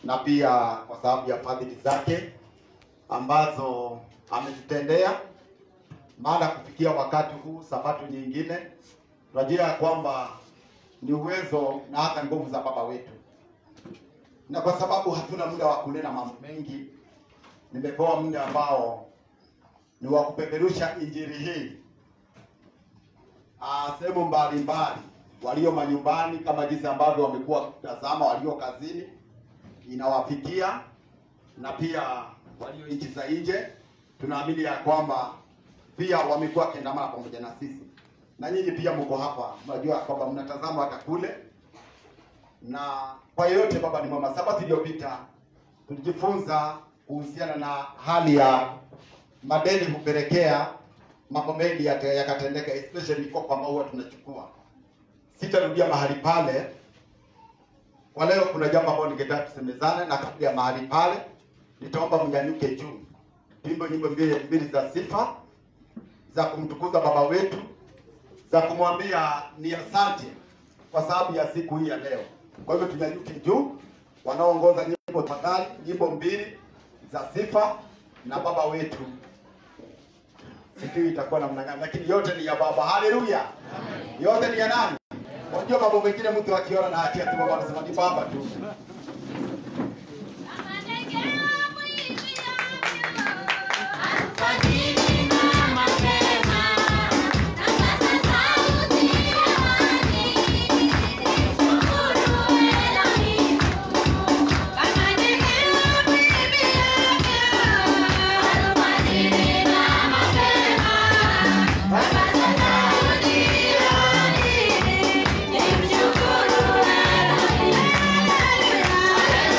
na pia kwa sababu ya fadhili zake ambazo ametutendea, maana kufikia wakati huu sabato nyingine tunajua ya kwamba ni uwezo na hata nguvu za baba wetu, na kwa sababu hatuna muda wa kunena mambo mengi, nimepewa muda ambao ni wa kupeperusha injili hii ah, sehemu mbalimbali, walio manyumbani kama jinsi ambavyo wamekuwa wakitazama, walio kazini inawafikia, na pia walio nchi za nje, tunaamini ya kwamba pia wamekuwa wakiandamana pamoja na sisi, na nyinyi pia mko hapa, mnajua kwamba mnatazama hata kule, na kwa yeyote, Baba ni mwema. Sabato iliyopita tulijifunza kuhusiana na hali ya madeni hupelekea mambo mengi yate- yakatendeka, especially mikopo ambayo huwa tunachukua. Sitarudia mahali pale kwa leo. Kuna jambo ambalo ningetaka tusemezane, na kabla ya mahali pale, nitaomba mnyanyuke juu, tuimbe nyimbo mbili mbili za sifa za kumtukuza baba wetu, za kumwambia ni asante kwa sababu ya siku hii ya leo. Kwa hivyo tunyanyuke juu, wanaoongoza nyimbo tafadhali, nyimbo mbili za sifa na baba wetu sijui itakuwa namna gani, lakini yote ni ya baba. Haleluya! yote ni ya nani? Unajua mambo mengine mtu akiona na hatia tu, baba anasema ni baba tu. Thank you.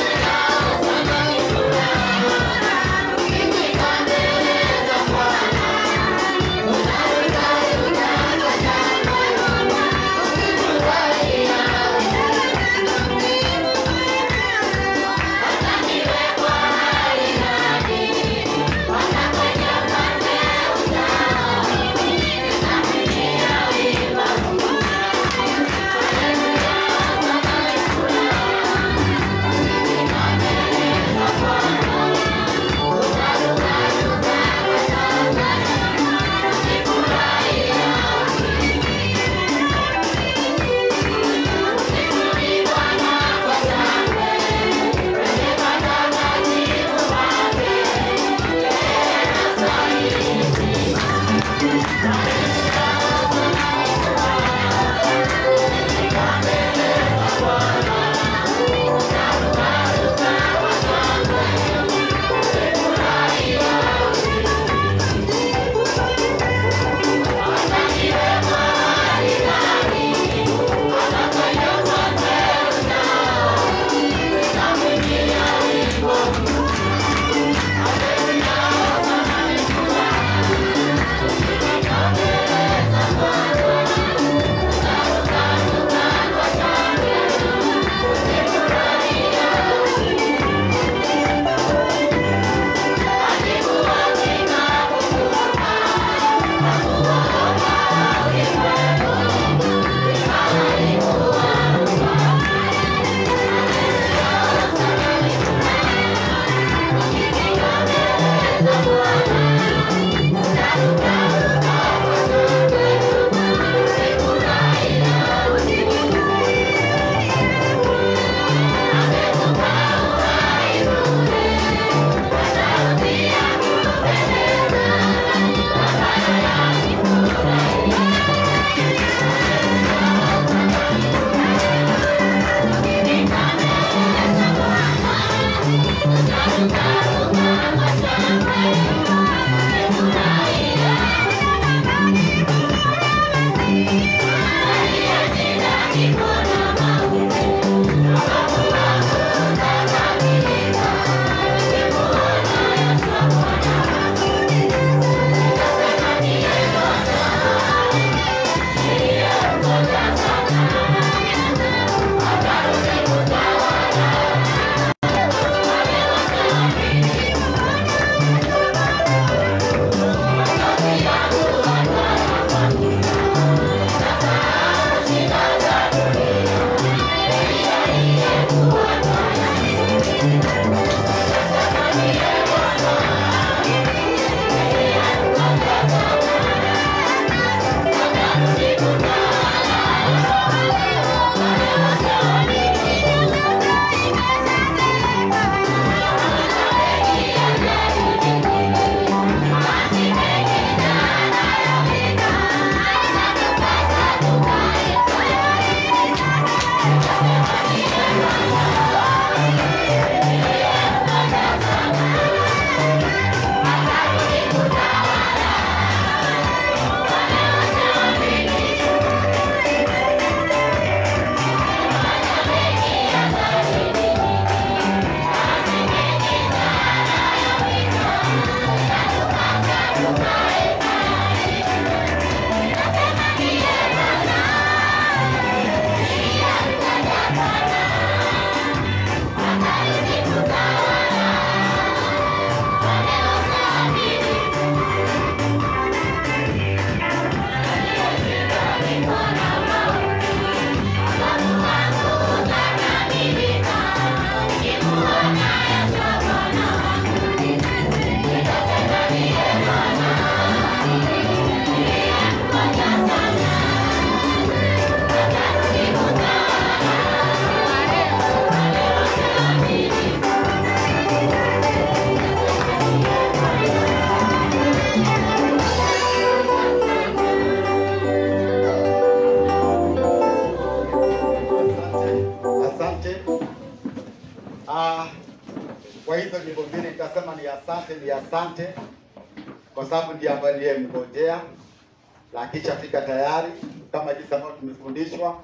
Ah, kwa hizo nyimbo mbili nitasema ni asante, ni asante kwa sababu ndiye ambaye niliyemngojea na akishafika tayari kama jinsi ambavyo tumefundishwa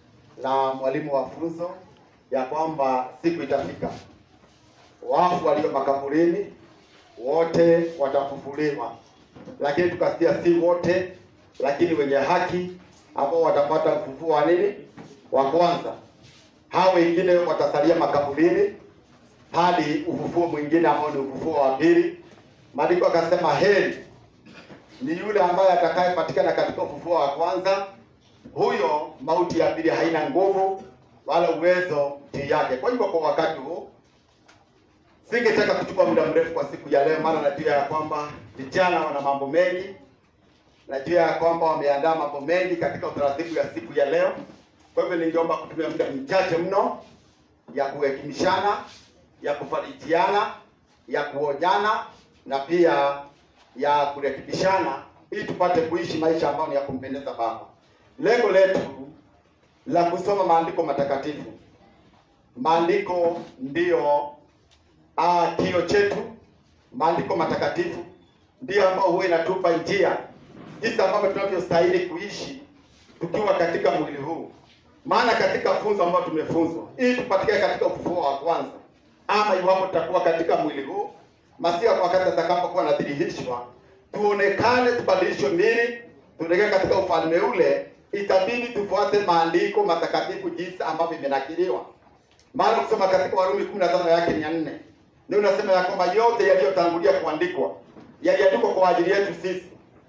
na mwalimu wa funzo ya kwamba siku itafika, wafu walio makaburini wote watafufuliwa, lakini tukasikia si wote, lakini wenye haki ambao watapata ufufuo wa nini wa kwanza. Hao wengine watasalia makaburini hadi ufufuo mwingine ambao ni ufufuo wa pili. Maandiko akasema heri ni yule ambaye atakayepatikana katika ufufuo wa kwanza, huyo mauti ya pili haina nguvu wala uwezo juu yake. Kwa hivyo kwa wakati huu singetaka kuchukua muda mrefu kwa siku ya leo, maana najua ya kwamba vijana wana mambo mengi, najua ya kwamba wameandaa mambo mengi katika utaratibu ya siku ya leo. Kwa hivyo ningeomba kutumia muda mchache mno ya kuhekimishana, ya kufarijiana, ya kuonyana na pia ya kurekebishana ili tupate kuishi maisha ambayo ni ya kumpendeza Baba. Lengo letu la kusoma maandiko matakatifu, maandiko ndiyo ah, kio chetu. Maandiko matakatifu ndiyo ambayo huwa inatupa njia jinsi ambavyo tunavyostahili kuishi tukiwa katika mwili huu. Maana katika funzo ambayo tumefunzwa ili tupatikane katika ufufuo wa kwanza, ama iwapo tutakuwa katika mwili huu Masia wakati atakapokuwa anadhihirishwa, tuonekane, tubadilishwe mili, tuelekee katika ufalme ule, itabidi tufuate maandiko matakatifu jinsi ambavyo imenakiliwa. Maana kusoma katika Warumi 15 yake ni ya nne, ndio unasema ya kwamba yote yaliyotangulia kuandikwa yaliandikwa kwa ajili yetu sisi.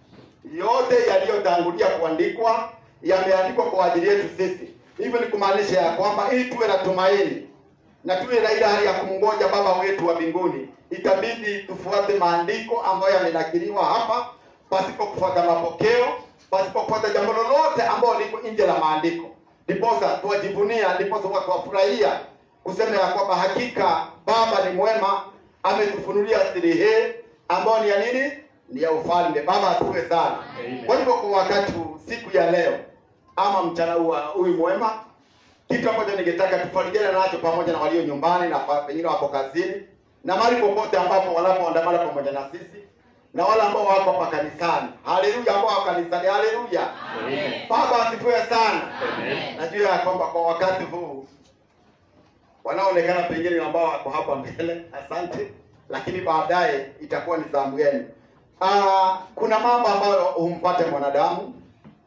Yote yaliyotangulia kuandikwa yameandikwa kwa ajili yetu sisi. Hivyo ni kumaanisha ya kwamba ili tuwe na tumaini na tuwe na ile hali ya kumngoja Baba wetu wa mbinguni, itabidi tufuate maandiko ambayo yamenakiliwa hapa, pasipo kufuata mapokeo, pasipo kufuata jambo lolote ambalo liko nje la maandiko. Ndiposa tuwajivunia, ndiposa huwa tuwafurahia kusema ya kwamba hakika Baba ni mwema, ametufunulia siri hii ambayo ni ya nini? Ni ya ufalme. Baba asifiwe sana. Kwa hivyo kwa wakati huu, siku ya leo ama mchana huu wa huyu mwema kitu ambacho ningetaka tufarijiane nacho pamoja na walio nyumbani na pa- pengine wako kazini na mahali popote ambapo wanapoandamana pamoja na sisi na wale ambao wako hapa kanisani. Haleluya, ambao wako kanisani. Haleluya, Baba asifiwe sana. Najua ya kwamba kwa wakati huu wanaoonekana pengine ni ambao wako hapa mbele, asante, lakini baadaye itakuwa ni zamu yenu. Ah, kuna mambo ambayo humpate mwanadamu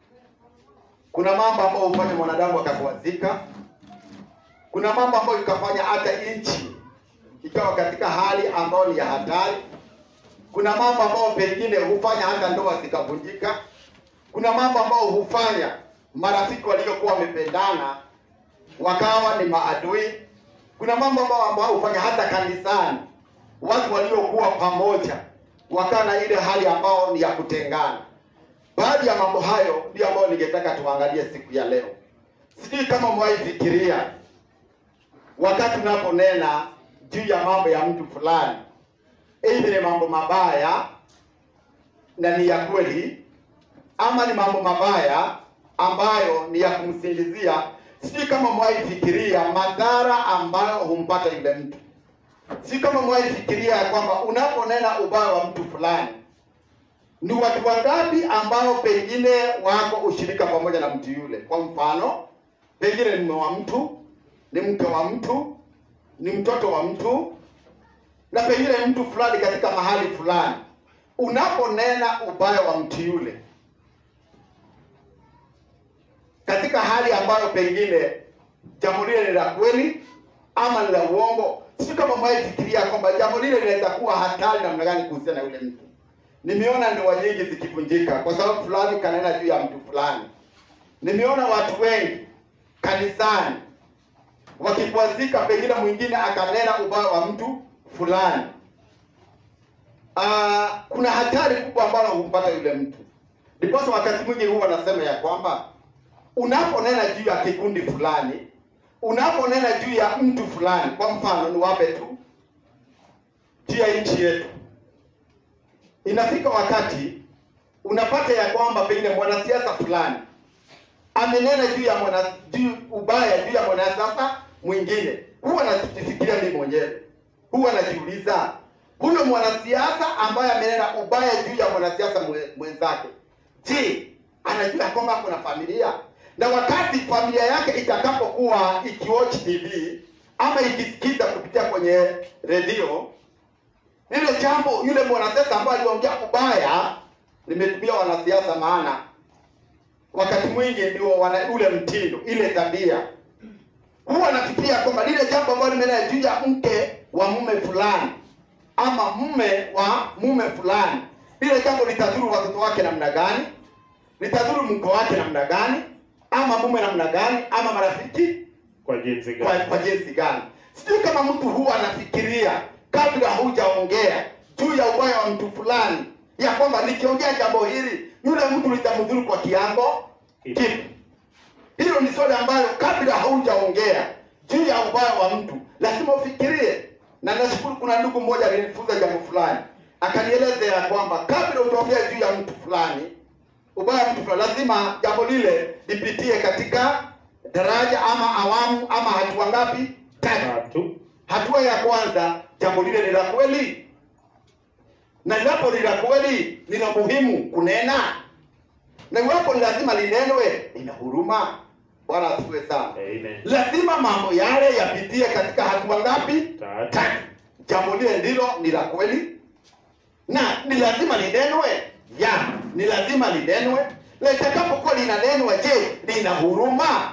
kuna mambo ambayo hufanya mwanadamu akakwazika. Kuna mambo ambayo ikafanya hata nchi ikawa katika hali ambayo ni ya hatari. Kuna mambo ambayo pengine hufanya hata ndoa zikavunjika. Kuna mambo ambayo hufanya marafiki waliokuwa wamependana wakawa ni maadui. Kuna mambo ambayo ambayo hufanya hata kanisani watu waliokuwa pamoja wakawa na ile hali ambayo ni ya kutengana. Baadhi ya mambo hayo ndio ambayo ningetaka tuangalie siku ya leo. Sijui kama umewahi fikiria wakati unaponena juu ya mambo ya mtu fulani, aidha ni mambo mabaya na ni ya kweli, ama ni mambo mabaya ambayo ni ya kumsingizia. Sijui kama umewahi fikiria madhara ambayo humpata yule mtu. Sijui kama umewahi fikiria ya kwamba unaponena ubaya wa mtu fulani ni watu wangapi ambao pengine wako ushirika pamoja na mtu yule. Kwa mfano, pengine ni mume wa mtu, ni mke wa mtu, ni mtoto wa mtu, na pengine ni mtu fulani katika mahali fulani. Unaponena ubaya wa mtu yule katika hali ambayo pengine jambo lile ni la kweli ama ni la uongo, sio kama mwahi fikiria kwamba jambo lile linaweza kuwa hatari namna gani kuhusiana na yule mtu. Nimeona ndoa nyingi zikivunjika kwa sababu fulani kanena juu ya mtu fulani. Nimeona watu wengi kanisani wakikwazika, pengine mwingine akanena ubaya wa mtu fulani. Ah, kuna hatari kubwa ambayo humpata yule mtu. Ndiposa wakati mwingi huwa wanasema ya kwamba unaponena juu ya kikundi fulani, unaponena juu ya mtu fulani, kwa mfano niwape tu juu ya nchi yetu inafika wakati unapata ya kwamba pengine mwanasiasa fulani amenena juu ya mwana juu ubaya juu ya mwanasiasa mwingine, huwa najifikiria mimi mwenyewe, huwa najiuliza huyo mwanasiasa ambaye amenena ubaya juu ya mwanasiasa mwe- mwenzake, je, anajua ya kwamba kuna familia? Na wakati familia yake itakapokuwa ikiwatch TV ama ikisikiza kupitia kwenye redio lile jambo, yule mwanasiasa ambaye aliongea ubaya, nimetumia wanasiasa maana wakati mwingi ndio wana ule mtindo, ile tabia huwa nafikiria kwamba lile jambo ambalo limenena juu ya mke wa mume fulani ama mume wa mume fulani, lile jambo litadhuru watoto wake namna gani, litadhuru mke wake namna gani, ama mume namna gani, ama marafiki Kwa jinsi kwa, gani? kwa jinsi gani. Sijui kama mtu huwa anafikiria kabla hujaongea juu ya ubaya wa mtu fulani, ya kwamba nikiongea jambo hili yule mtu litamdhuru kwa kiango kipi? Hilo ni swali ambalo kabla haujaongea juu ya ubaya wa mtu lazima ufikirie. Na nashukuru kuna ndugu mmoja alinifunza jambo fulani, akanieleza ya kwamba kabla utaongea juu ya mtu fulani, ubaya wa mtu fulani, lazima jambo lile lipitie katika daraja ama awamu ama hatua ngapi? Tatu. Tatu. Hatua ya kwanza, jambo lile ni la kweli, na iwapo ni la kweli, ni la muhimu kunena, na iwapo ni lazima linenwe, lina huruma. Bwana asifiwe sana. Amen. Lazima mambo yale yapitie katika hatua ngapi? Tatu. Tatu. Jambo lile ndilo ni la kweli, na ni lazima linenwe. Ya, ni lazima linenwe. Na itakapokuwa linanenwa, je, lina huruma?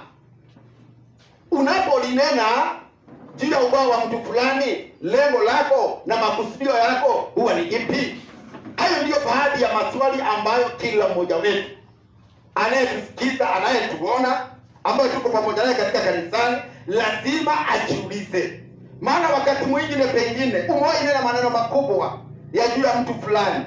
Unapolinena juu ya ubaya wa mtu fulani, lengo lako na makusudio yako huwa ni ipi? Hayo ndiyo baadhi ya maswali ambayo kila mmoja wetu anayetusikiza, anayetuona, ambayo tuko pamoja naye katika kanisani, lazima ajiulize. Maana wakati mwingine pengine umewahi nena maneno makubwa ya juu ya mtu fulani,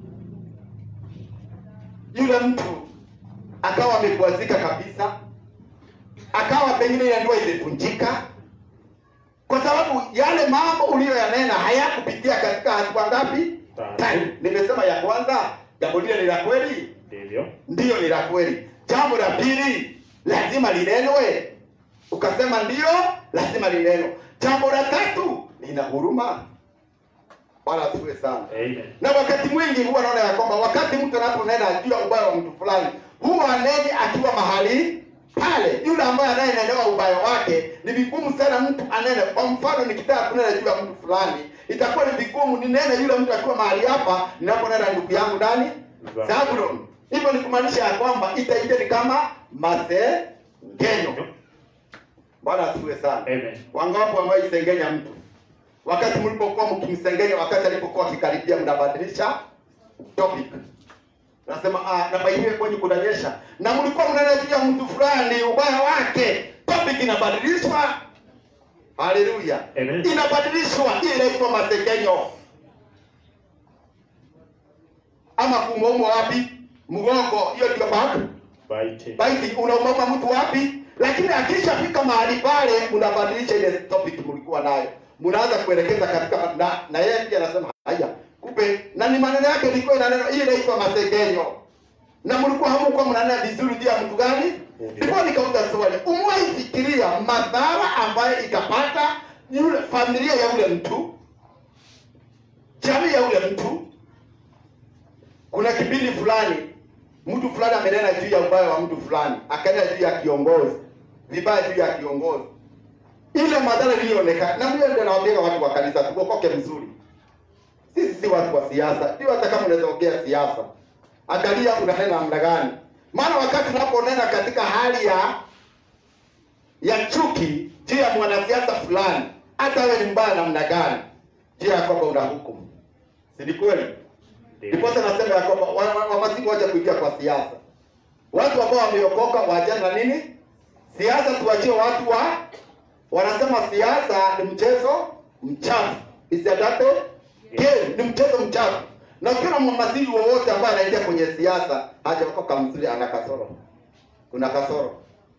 yule mtu akawa amekwazika kabisa, akawa pengine ile ndoa imevunjika kwa sababu yale mambo uliyoyanena hayakupitia katika hatua ngapi? Tatu. Tatu. Nimesema ya kwanza, jambo lile ni la kweli, Ndivyo. ndiyo ni la kweli. Jambo la pili, lazima linenwe, ukasema ndiyo, lazima linenwe. Jambo la tatu, lina huruma. Bwana asifiwe sana. Amen. Na wakati mwingi huwa naona ya kwamba wakati mtu anaponena juu ya ubaya wa mtu fulani, huwa aneni akiwa mahali pale. Yule ambaye anayenenewa ubaya wake, ni vigumu sana mtu anene. Kwa mfano, nikitaka kunena juu ya mtu fulani, itakuwa ni vigumu ninene yule mtu akiwa mahali hapa, ninaponena ndugu yangu ndani Za- Zabulon. Hivyo ni kumaanisha ya kwamba itaingia ni kama masengenyo. Bwana asifiwe sana. Amen. Wangapi ambao isengenya mtu wakati mlipokuwa mkimsengenya, wakati alipokuwa akikaribia, mnabadilisha topic, nasema ah, na baibiwe kwenye kunanyesha, na mlikuwa mnena juu ya mtu fulani ubaya wake, topic inabadilishwa. Haleluya, Amen. inabadilishwa. Hii inaitwa masengenyo ama kuumwaumwa wapi? Mgongo, hiyo ndio back Baiti. basi unaumama mtu wapi? Lakini akishafika mahali pale, mnabadilisha ile topic mlikuwa nayo, mnaanza kuelekeza katika na, na yeye pia anasema haya, kumbe na ni maneno yake ilikuwa ina neno hii inaitwa masengenyo, na mlikuwa hamkuwa mnanena vizuri juu ya mtu gani? Ndipo nikauza swali, umewahi fikiria madhara ambayo itapata yule familia ya yule mtu, jamii ya yule mtu kuna kipindi fulani mtu fulani amenena juu ya ubaya wa mtu fulani, akanena juu ya kiongozi vibaya juu ya kiongozi, ile madhara iliyoonekana. Na mimi ndio nawaambia watu wa kanisa tuokoke vizuri. Sisi si watu wa siasa, ndio hata kama unaweza ongea siasa, angalia unanena namna gani. Maana wakati unaponena katika hali ya ya chuki juu ya mwanasiasa fulani, hata wewe ni mbaya namna gani, juu ya kwamba una hukumu, si ni kweli? Ndiposa nasema ya kwamba wa- wa- wamasihi waje kuingia kwa siasa. Watu ambao wameokoka waachane na nini? Siasa tuachie watu wa wanasema siasa ni mchezo mchafu. Isiadate game ni mchezo mchafu. Na ukiona mhamasihi wowote ambaye anaingia kwenye siasa hajaokoka mzuri ana kasoro. Kuna kasoro.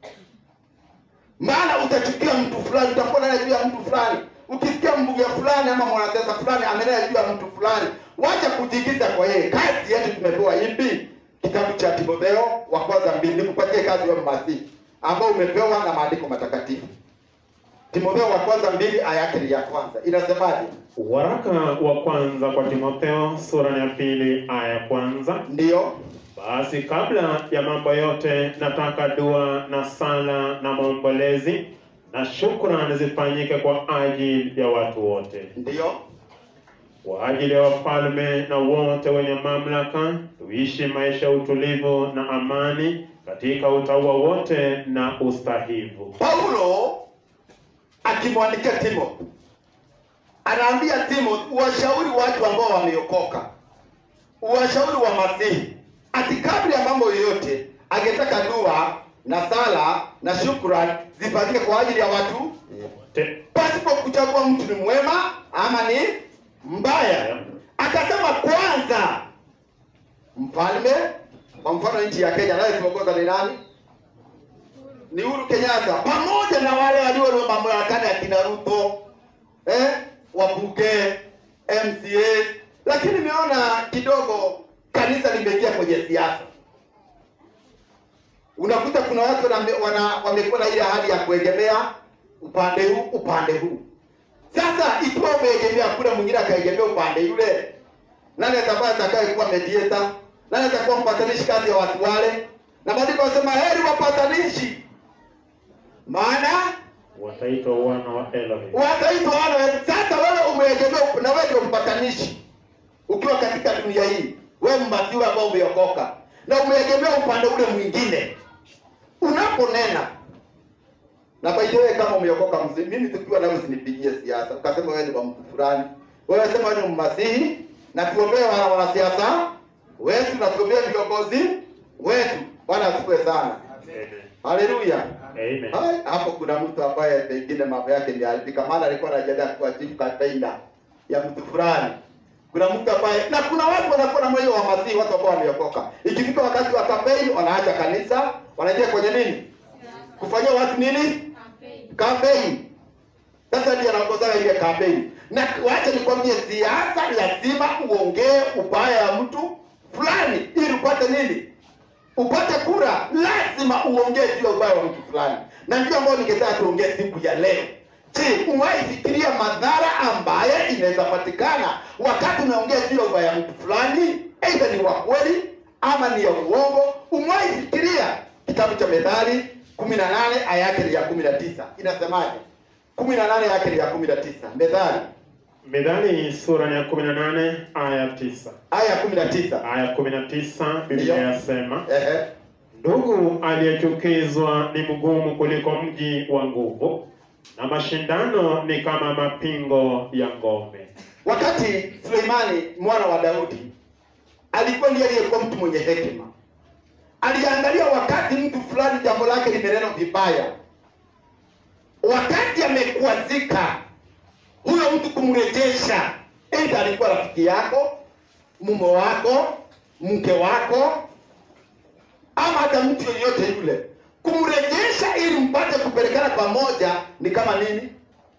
Maana utachukia mtu fulani, utakuwa naye juu ya mtu fulani. Ukisikia mbunge fulani ama mwanasiasa fulani amenena juu ya mtu fulani, wacha kujiingiza kwa yeye. Kazi yetu tumepewa ipi? Kitabu cha Timotheo wa kwanza mbili, nikupatie kazi wewe masihi ambao umepewa na maandiko matakatifu. Timotheo wa kwanza mbili aya yake ni ya kwanza inasemaje? Waraka wa kwanza kwa Timotheo sura ya pili aya ya kwanza. Ndiyo, Basi kabla ya mambo yote, nataka dua na sala na maombolezi na shukrani zifanyike kwa ajili ya watu wote, ndiyo, kwa ajili ya wafalme na wote wenye mamlaka, tuishi maisha ya utulivu na amani katika utaua wote na ustahivu. Paulo akimwandikia Timothy anaambia Timothy uwashauri watu ambao wameokoka, uwashauri wa Masihi, ati kabla ya mambo yoyote angetaka dua na sala na shukrani zifanyike kwa ajili ya watu Te- pasipo kuchagua mtu ni mwema ama ni mbaya. Akasema kwanza mfalme, kwa mfano nchi ya Kenya naye tumeongoza ni nani? Ni Uhuru Kenyatta, pamoja na wale walio mamlakani akina Ruto eh, wabunge, MCA, lakini nimeona kidogo kanisa limeingia kwenye siasa. Unakuta kuna watu wana- wana- wamekuwa na ile hali ya kuegemea upande huu upande huu. Sasa ikiwa umeegemea kule, mwingine akaegemea upande yule, nani atakuwa atakaye kuwa mediator? Nani atakuwa mpatanishi kati ya watu wale? Na maandiko yanasema heri wapatanishi, maana wataitwa wana wa Elohim. wataitwa wana wa Mungu. Sasa wewe umeegemea up- na wewe ndio mpatanishi ukiwa katika dunia hii, wewe mbatiwe ambao umeokoka na umeegemea upande ule mwingine, unaponena na by the way, kama umeokoka mzee, mimi tukiwa nawe usinipigie siasa ukasema wewe ni wa mtu fulani, wewe sema wewe ni mmasihi, na tuombee wana wanasiasa wetu na tuombee viongozi wetu. Bwana asifiwe sana, Amen. haleluya. Amen. Hai, hapo kuna mtu ambaye pengine mambo yake yameharibika, maana alikuwa anajiandaa kuwa chief campaigner ya mtu fulani. Kuna mtu ambaye na kuna watu wanakuwa na moyo wa masihi, watu ambao wameokoka. Ikifika wakati wa campaign, wanaacha kanisa, wanaingia kwenye nini? Kufanyia watu nini? Campaign. Sasa ndiye anaongoza ile campaign. Na wacha nikwambie, siasa lazima uongee ubaya ya mtu fulani ili upate nini? upate kura, lazima uongee juu ya ubaya wa mtu fulani, na ndio ambayo ningetaka tuongee siku ya leo. Je, umewahi fikiria madhara ambaye inaweza patikana wakati unaongea juu ya ubaya wa mtu fulani, aidha ni wa kweli ama ni ya uongo? Umewahi fikiria? Kitabu cha Methali kumi na nane aya yake ni ya kumi na tisa inasemaje? kumi na nane yake ni ya kumi na tisa Methali Methali sura ya 18 aya 9. aya ya kumi na tisa Aya 19 Biblia Ndiyo. yasema, Ehe. ndugu aliyechukizwa ni mgumu kuliko mji wa nguvu, na mashindano ni kama mapingo ya ngome. Wakati Suleimani mwana wa Daudi alikuwa ndiye aliyekuwa mtu mwenye hekima, aliangalia wakati mtu fulani jambo lake limenenwa vibaya, wakati amekwazika, huyo mtu kumrejesha, aidha alikuwa rafiki yako, mume wako, mke wako, ama hata mtu yoyote yule, kumrejesha ili mpate kupelekana pamoja, ni kama nini?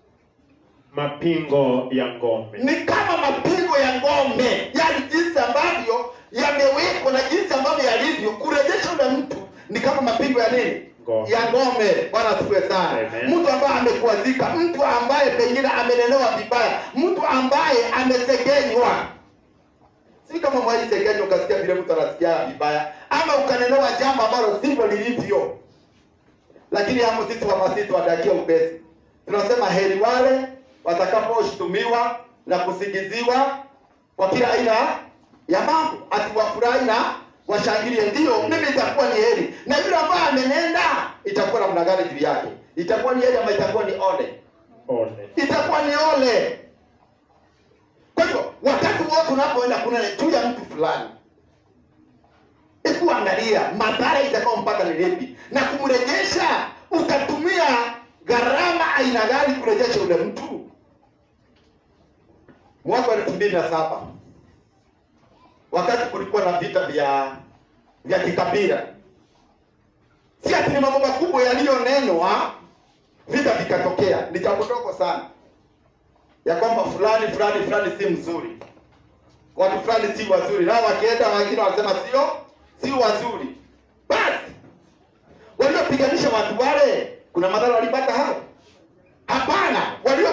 Mapingo ya ngome. ni kama mapigo ya ngome, yaani jinsi ambavyo yamewekwa na jinsi ambavyo yalivyo. Kurejesha ule mtu ni kama mapigo ya nini? Ngome. Ya ngome. Bwana asifiwe sana. Amen. Mtu ambaye amekwazika, mtu ambaye pengine amenelewa vibaya, mtu ambaye amesegenywa. Si kama mwaji segenywa ukasikia vile mtu anasikia vibaya, ama ukanelewa jambo ambalo sivyo lilivyo. Lakini hapo sisi Wamasii tuwatakia upesi. Tunasema heri wale watakaposhutumiwa na kusingiziwa kwa kila aina ya mambo, ati wafurahi na washangilie. Ndio mimi itakuwa ni heri, na yule ambaye amenenda itakuwa namna gani juu yake? Itakuwa ni heri ama itakuwa ni ole? Ole. Itakuwa ni ole. Kwa hivyo wakati wote unapoenda kunena juu ya mtu fulani, hebu angalia madhara itakayompata ni lipi, na kumrejesha, utatumia gharama aina gani kurejesha ule mtu? Mwaka wa elfu mbili na saba wakati kulikuwa na vita vya vya kikabila, si ati ni mambo makubwa yaliyonenwa, vita vikatokea, ni jambo dogo sana ya kwamba fulani fulani fulani si mzuri, watu fulani si wazuri, nao wakienda wengine wanasema sio si wazuri. Basi waliopiganisha watu wale, kuna madhara walipata hao? Hapana.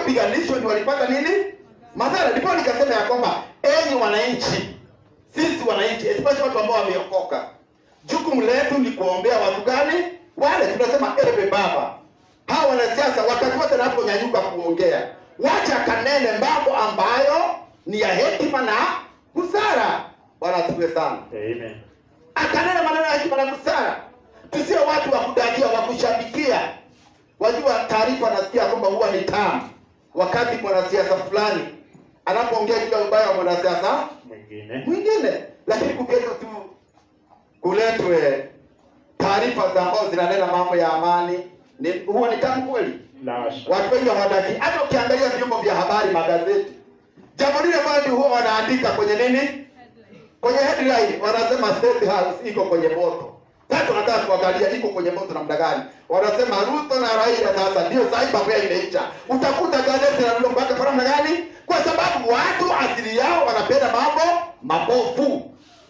waliopiganishwa ndio walipata nini madhara. Ndipo nikasema ya kwamba enyi wananchi, sisi wananchi, especially watu ambao wameokoka, jukumu letu ni kuombea watu gani? Wale tunasema ewe Baba, hawa wanasiasa wakati wote wanaponyanyuka kuongea, wacha kanene mambo ambayo ni ya hekima na busara. Bwana asifiwe sana Amen. akanena maneno ya hekima na busara. Tusio watu wa kudakia, wa kushabikia. Wajua, taarifa nasikia kwamba huwa ni tamu wakati mwanasiasa fulani anapoongea juu ya ubaya wa mwanasiasa Mwingine. mwingine, lakini kuketwa tu kuletwe taarifa za ambao zinanena mambo ya amani, ni huwa ni tamu kweli. La hasha. Watu wengi hawadaki. Hata ukiangalia vyombo vya habari, magazeti, jambo lile ambalo ndio huwa wanaandika kwenye nini kwenye headline wanasema State House iko kwenye moto. Sasa tunataka kuangalia iko kwenye moto namna gani. Wanasema Ruto na Raila sasa ndio sasa mambo yao imeisha. Utakuta gazeti la mpaka kwa namna gani? Kwa sababu watu asili yao wanapenda mambo mabovu.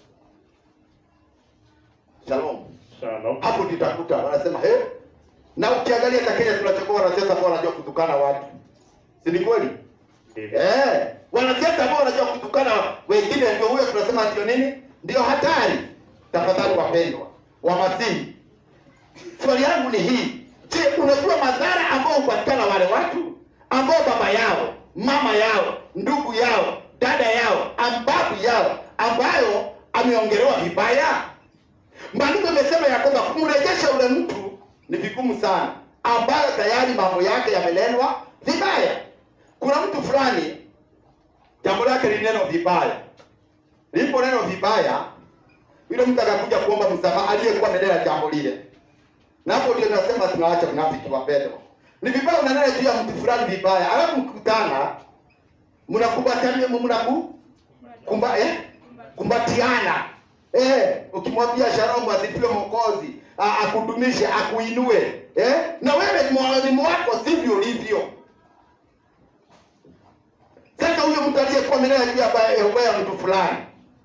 Shalom. Shalom. Hapo tutakuta wanasema he. Na ukiangalia hata Kenya tunachokuwa wanasiasa ambao wanajua kutukana watu. Si ni kweli? Ndivyo. Eh, wanasiasa ambao wanajua kutukana wengine ndio huyo tunasema ndio nini? Ndio hatari. Tafadhali wapendwa, wamasihi. Swali yangu ni hii. Je, unajua madhara ambayo hupatikana wale watu ambao baba yao, mama yao, ndugu yao, dada yao, ambabu yao ambayo ameongelewa vibaya? Maandiko imesema ya kwamba kumrejesha ule mtu ni vigumu sana, ambayo tayari mambo yake yamenenwa vibaya. Kuna mtu fulani jambo lake lineno vibaya, lipo neno vibaya, yule mtu akakuja kuomba msamaha aliyekuwa amenena jambo lile, na hapo ndio nasema tunaacha unafiki wapendwa. Ni vibaya unanena juu ya mtu fulani vibaya, alafu mkutana mnakumbatiana, mnaku kumba eh kumbatiana eh, ukimwambia Shalom asifiwe Mwokozi, a- akudumishe, akuinue eh, na wewe mwalimu wako sivyo ulivyo. Sasa huyo mtu aliyekuwa amenena juu ya baya- ya ubaya wa mtu fulani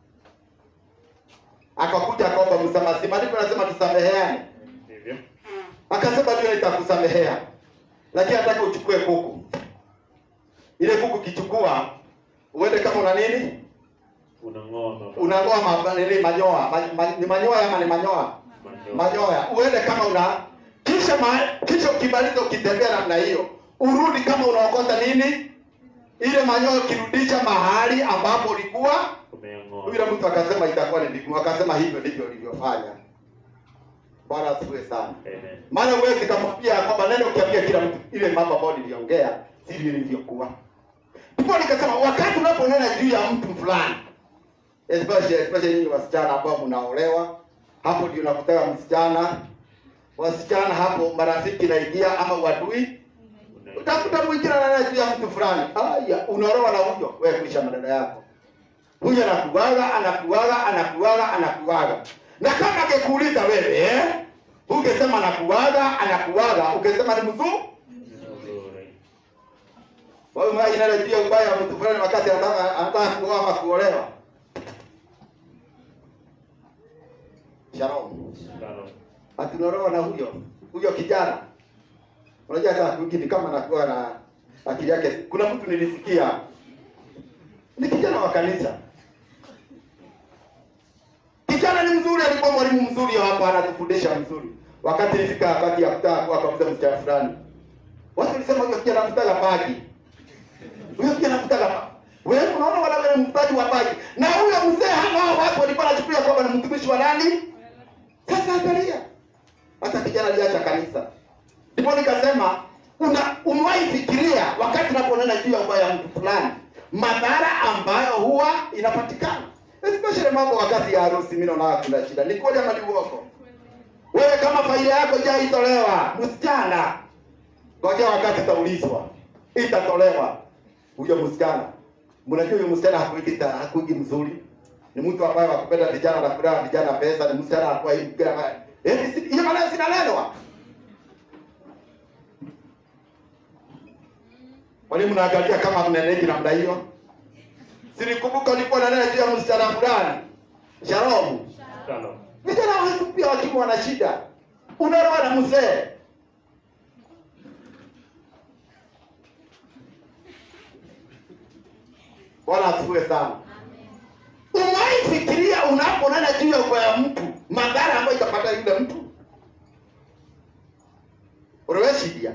akakuja akaomba msamaha, si maandiko yanasema tusameheane? Ndivyo. Akasema ndio nitakusamehea, lakini nataka uchukue kuku. Ile kuku kichukua, uende kama una nini, Unang'oa baba. unang'oa ma- nini manyoa ma, ma, ni manyoa ama ni manyoa Manyoya. manyoya, uende kama una kisha ma, kisha ukimaliza ukitembea namna hiyo, urudi kama unaokota nini ile manyoya, ukirudisha mahali ambapo ulikuwa Umeyang'oa. yule mtu akasema itakuwa ni vigumu, akasema hivyo ndivyo ulivyofanya. Bwana asifiwe sana. Amen. Maana huwezi kamwambia kwamba neno ukiambia kila mtu ile mambo ambayo niliongea sivyo ilivyokuwa. Ndipo nikasema wakati unaponena juu ya mtu fulani, especially especially nyinyi wasichana ambao mnaolewa, hapo ndio nakutaka msichana wasichana hapo marafiki naingia ama uadui Una- utakuta mwingine ananena juu ya mtu fulani, aya, unaolewa na huyo, wewe kuisha maneno yako. Huyo anakuaga, anakuaga, anakuaga, anakuaga. Na kama angekuuliza wewe, eh? Ungesema anakuaga, anakuaga, ukisema ni mzuri. Nzuri. Wewe mwa inala juu ya ubaya wa mtu fulani wakati anataka anataka kuoa ama kuolewa. Shalom. Shalom. Atunaolewa na huyo, huyo kijana. Unajua hata mwingine kama anakuwa na akili yake. Kuna mtu nilisikia ni kijana wa kanisa. Kijana ni mzuri, alikuwa mwalimu mzuri hapa, anatufundisha mzuri. Wakati ilifika wakati ya kutaka kuwa kabisa msichana fulani, watu walisema huyo kijana anafutaga bagi, huyo kijana anafutaga bagi. Wewe unaona wala wewe mfutaji wa bagi, na huyo mzee hao watu walikuwa wanachukulia kwamba ni mtumishi wa nani? Sasa angalia, hata kijana aliacha kanisa. Ndipo nikasema una umewahi fikiria wakati unaponena juu ya ubaya wa mtu fulani, madhara ambayo huwa inapatikana, especially mambo wakati ya harusi. Mimi naona kuna shida, ni kweli ama ni uongo? Wewe kama faida yako haijatolewa, msichana, ngoja wakati utaulizwa, itatolewa. Huyo msichana, mnajua huyo msichana hakuigi ta- hakuigi mzuri, ni mtu ambaye wakupenda vijana na kulea vijana pesa, ni msichana anakuwa hivi kila mara. Eh, si- hiyo maneno sinanenwa Kwani mnaangalia kama mneneki namna hiyo? Sinikumbuka ulikuwa nanena juu ya msichana fulani. Shalom. Shalom. Vijana wetu pia wakiwa wana shida. Unaolewa na mzee. Bwana asifiwe sana. Umewahi fikiria unaponena juu ya ubaya wa mtu, madhara ambayo itapata yule mtu? Uliweshidia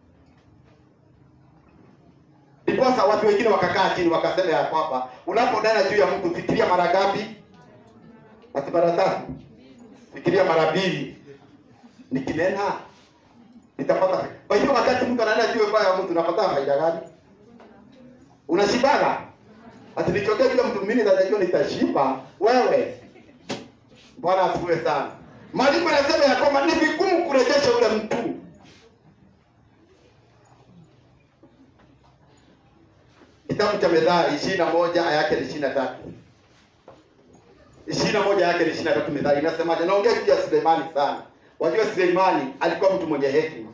ndiposa watu wengine wakakaa chini wakasema ya kwamba unaponena juu ya mtu, fikiria mara ngapi? Ati mara tatu? Fikiria mara mbili. Nikinena nitapata. Kwa hiyo wakati mtu ananena juu ya ubaya wa mtu, unapata faida gani? Unashibaga? Ati nikiongea vile mtu mwingine atajua nitashiba. Wewe. Bwana asifiwe sana. Maandiko yanasema ya kwamba ni vigumu kurejesha ule mtu. Kitabu cha Methali ishirini na moja aya yake ni ishirini na tatu ishirini na moja yake ni ishirini na tatu Methali inasemaje? Naongea juu ya Suleimani sana. Wajua Suleimani alikuwa mtu mwenye hekima.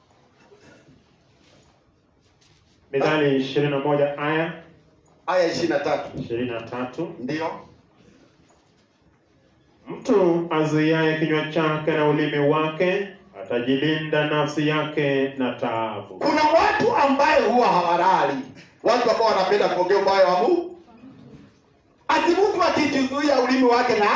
Mithali ishirini na moja aya Aya ishirini na tatu ishirini na tatu ndiyo mtu azuiaye kinywa chake na ulimi wake atajilinda nafsi yake na taabu. kuna watu ambaye huwa hawalali, watu ambao wanapenda kuongea ubaya wa Mungu. Ati mtu akijizuia ulimi wake na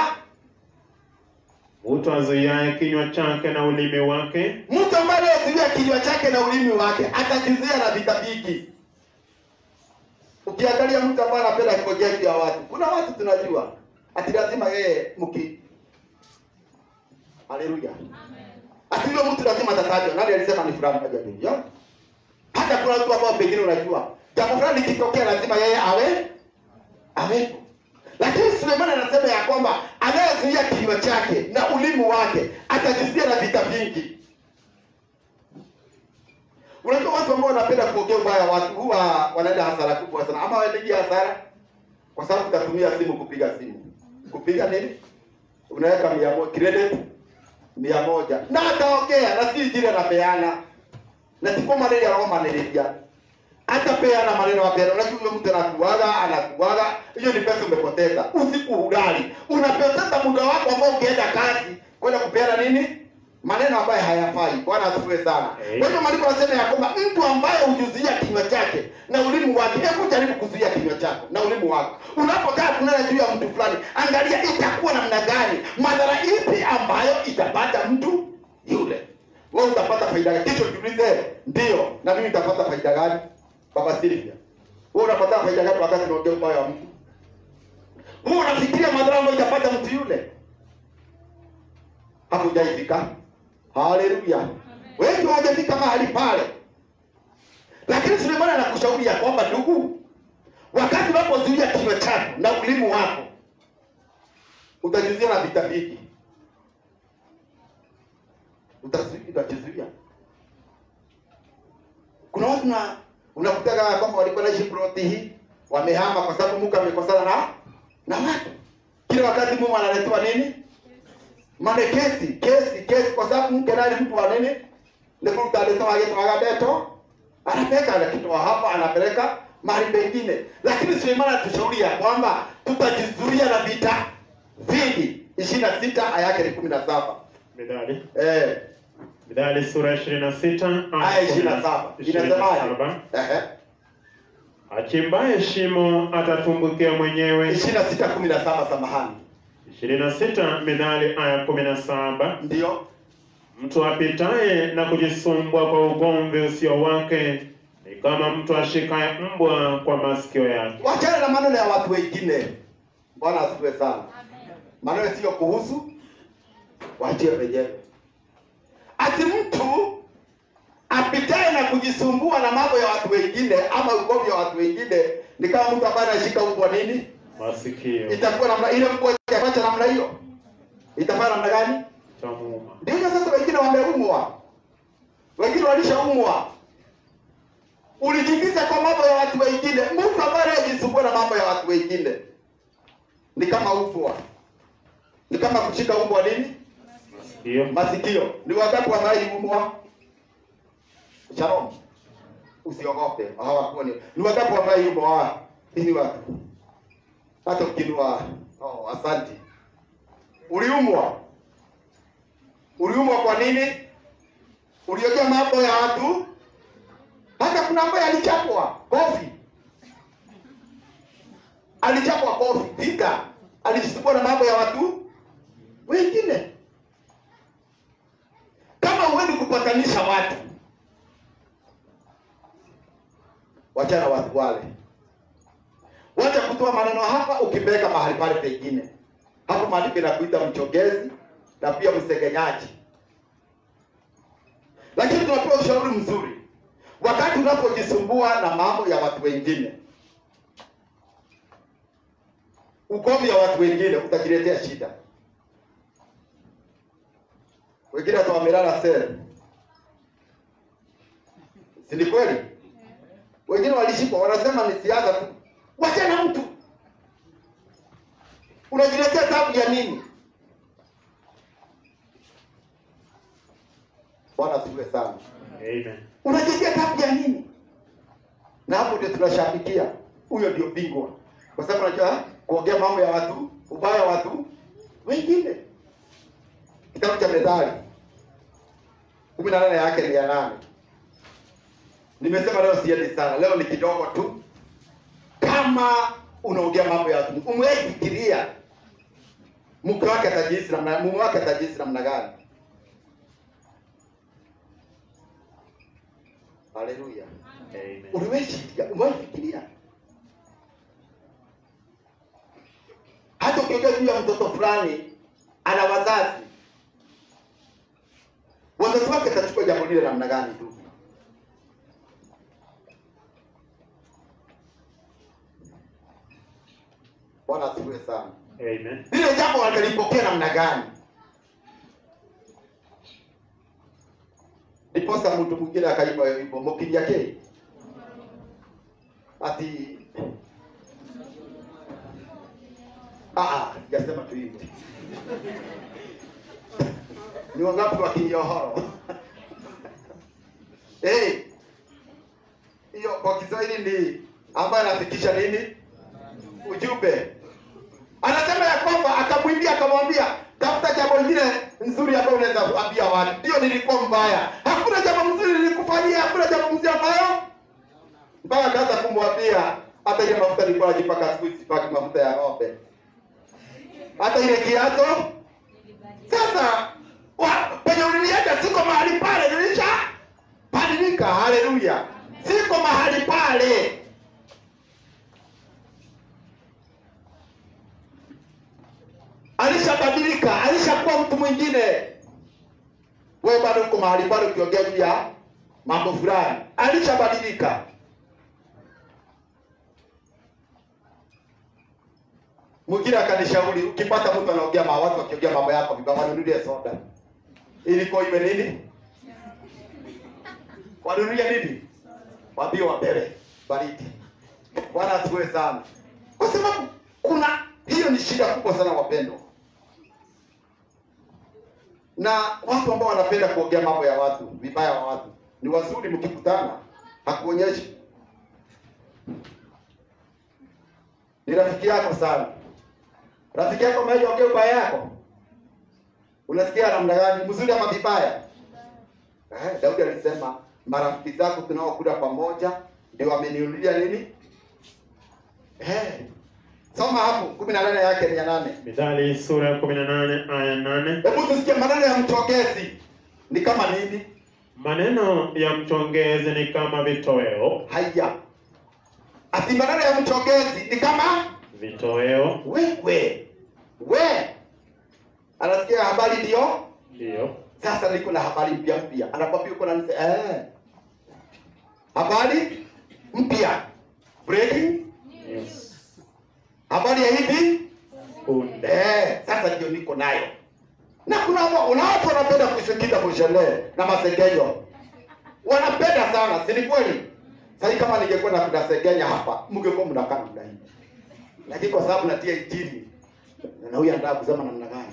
Mtu azuiaye kinywa chake na ulimi wake mtu ambaye anayezuia kinywa chake na ulimi wake atajizuia na vita vingi. Ukiangalia mtu ambaye anapenda kuongea juu ya watu, kuna watu tunajua ati lazima yeye mki Haleluya. Ati yule mtu lazima atatajwa. Nani alisema ni fulani kaja dunia? Hata kuna watu ambao pengine unajua jambo fulani likitokea lazima yeye awe awepo. Lakini Sulemani anasema ya kwamba anayezuia kinywa chake na ulimi wake atajizuia na vita vingi. Unajua watu ambao wanapenda kuongea ubaya wa watu huwa wanaenda hasara kubwa sana, ama waendegi hasara kwa sababu utatumia simu kupiga simu. Kupiga nini? Unaweka mia moja credit mia moja na ataongea na si jile anapeana na siko maneno ya Roma nilijia atapeana maneno mapema. Unajua yule mtu anakuaga anakuaga, hiyo ni pesa umepoteza. Usiku ulali, unapoteza muda wako ambao ungeenda kazi kwenda kupeana nini maneno ambayo hayafai. Bwana asifiwe sana. Amen. Kwa hiyo maandiko yanasema ya kwamba mtu ambaye hujuzuia kinywa chake na ulimi wake, hebu jaribu kuzuia kinywa chako na ulimi wako unapokaa kunena juu ya mtu fulani, angalia itakuwa namna gani, madhara ipi ambayo itapata mtu yule. Wewe utapata faida gani? Kisha jiulize, ndio na mimi nitapata faida gani? Baba Silvia, wewe unapata faida gani wakati unaongea ubaya wa mtu? Wewe unafikiria madhara ambayo itapata mtu yule? Hakujaifika. Haleluya. Wengi hawajafika mahali pale, lakini Sulemani anakushauri ya kwamba ndugu, wakati unapozuia kinywa chako na ulimi wako utajizuia na vita vingi, Utazi- utajizuia. Kuna watu na unakutaga ya kwamba walikuwa naishi ploti hii wamehama kwa sababu Mungu amekosana na na watu. Kila wakati Mungu analetewa nini? Mane kesi, kesi, kesi kwa sababu mke naye ni mtu wa nini? Ni mtu alitoa yeye kwa gadeto. Anapeleka anakitoa hapa anapeleka mahali pengine. Lakini Sulemani anatushauri ya kwamba tutajizuia na vita vingi. 26 aya yake ni 17. Mithali Eh, Mithali sura ya ishirini na sita aya 27. Inasemaje? Ehe. achimbaye shimo atatumbukia mwenyewe. 26 17 samahani. ishirini na sita Mithali aya kumi na saba Ndio. mtu apitaye na kujisumbua kwa ugomvi usio wake ni kama mtu ashikaye mbwa kwa masikio yake. Wachana na maneno ya watu wengine. Bwana asifiwe sana. Maneno sio kuhusu wachie wenyewe. Ati mtu apitaye na kujisumbua na mambo ya watu wengine ama ugomvi wa watu wengine ni kama mtu ambaye anashika mbwa nini? Masikio Itakuwa namna ile mbwa itafanya namna hiyo. Itafanya namna gani? chamuuma. Ndio sasa wengine wameumwa. Wengine walishaumwa. Ulijiingiza kwa mambo ya watu wengine. Mtu ambaye anajisumbua na mambo ya watu wengine ni kama ufwa, ni kama kushika umbwa nini Masikio masikio. Ni wangapi wamaiumwa? Shalom, usiogope, hawakuoni. Ni wangapi wamaiumwa? Hawa hivi watu, hata ukinua. Oh, asante. Uliumwa, uliumwa kwa nini? Uliojea mambo ya watu, hata kuna ambaye alichapwa kofi alichapwa kofi vita alijisumbua na mambo ya watu wengine kama huendi kupatanisha watu wachana watu wale wacha kutoa maneno hapa ukipeleka mahali pale pengine hapo maandiko inakuita mchongezi na pia msegenyaji lakini tunapewa ushauri mzuri wakati unapojisumbua na mambo ya watu wengine ugomvi ya watu wengine utajiletea shida wengine hata wamelala sele si ni kweli wengine walishikwa wanasema ni siasa tu wachana mtu unajiletea tabu ya nini bwana asifiwe sana Amen. unajiletea tabu ya nini na hapo ndio tunashabikia huyo ndio bingwa kwa sababu unajua kuongea mambo ya watu ubaya wa watu wengine kitabu cha methali kumi na nane yake ni ya nane nimesema leo siendi sana leo ni kidogo tu kama unaongea mambo ya watu umewahi fikiria mke wake atajihisi namna mume wake atajihisi namna gani haleluya Amen. uliwahi fikiria umewahi fikiria hata ukiongea juu ya mtoto fulani ana wazazi wazazi wake atachukua jambo lile namna gani tu bwana asifiwe sana Amen. lile jambo watalipokea namna gani ndiposa mtu mwingine akaimba hiyo wimbo mokiria ke ati Ah, ah, jasema tu hivyo ni wangapi wa kinyohoro Eh, hiyo kwa kiswahili ni ambayo anafikisha nini ujumbe anasema ya kwamba akamwimbia akamwambia tafuta jambo lingine nzuri ambayo unaweza kuambia watu ndio nilikuwa mbaya hakuna jambo mzuri nilikufanyia hakuna jambo mzuri ambayo mpaka akaanza kumwambia hata ile mafuta nilikuwa najipaka siku hizi sipaki mafuta ya ng'ombe hata ile kiato sasa wa- penye uliniacha siko mahali pale nilisha badilika haleluya siko mahali pale alishabadilika alishakuwa mtu mwingine wewe bado uko mahali pale ukiongea juu ya mambo fulani alishabadilika mwingine akanishauri ukipata mtu anaongea ma watu wakiongea mambo yako vibaya wanunulie soda ilikuwa iwe nini wanunulie nini wambie wabebe baridi bwana asiwe sana kwa sababu kuna hiyo ni shida kubwa sana wapendwa na watu ambao wanapenda kuongea mambo ya watu vibaya wa watu ni wazuri mkikutana hakuonyeshi ni rafiki yako sana rafiki yako ameja ongea ubaya yako unasikia namna gani mzuri ama vibaya eh, daudi alisema marafiki zako tunaokula pamoja ndio wameniulia nini eh, soma hapo kumi na nane yake ni ya nane Mithali sura ya 18 aya 8. hebu tusikie maneno ya mchongezi ni kama nini Maneno ya mchongezi ni kama vitoweo, haya ati maneno ya mchongezi ni kama vitoweo wewe we anasikia habari ndio ndio sasa niko na habari mpya mpya anakwambia uko na nise eh habari mpya breaking yes. habari ya hivi punde eh sasa ndio niko nayo na kuna wa- kuna watu wanapenda kusikiza kushele na masengenyo wanapenda sana si ni kweli sasa kama ningekuwa na kunasengenya hapa mngekuwa mnakaa namna hii lakini kwa sababu natia injili na huyu anataka kusema namna gani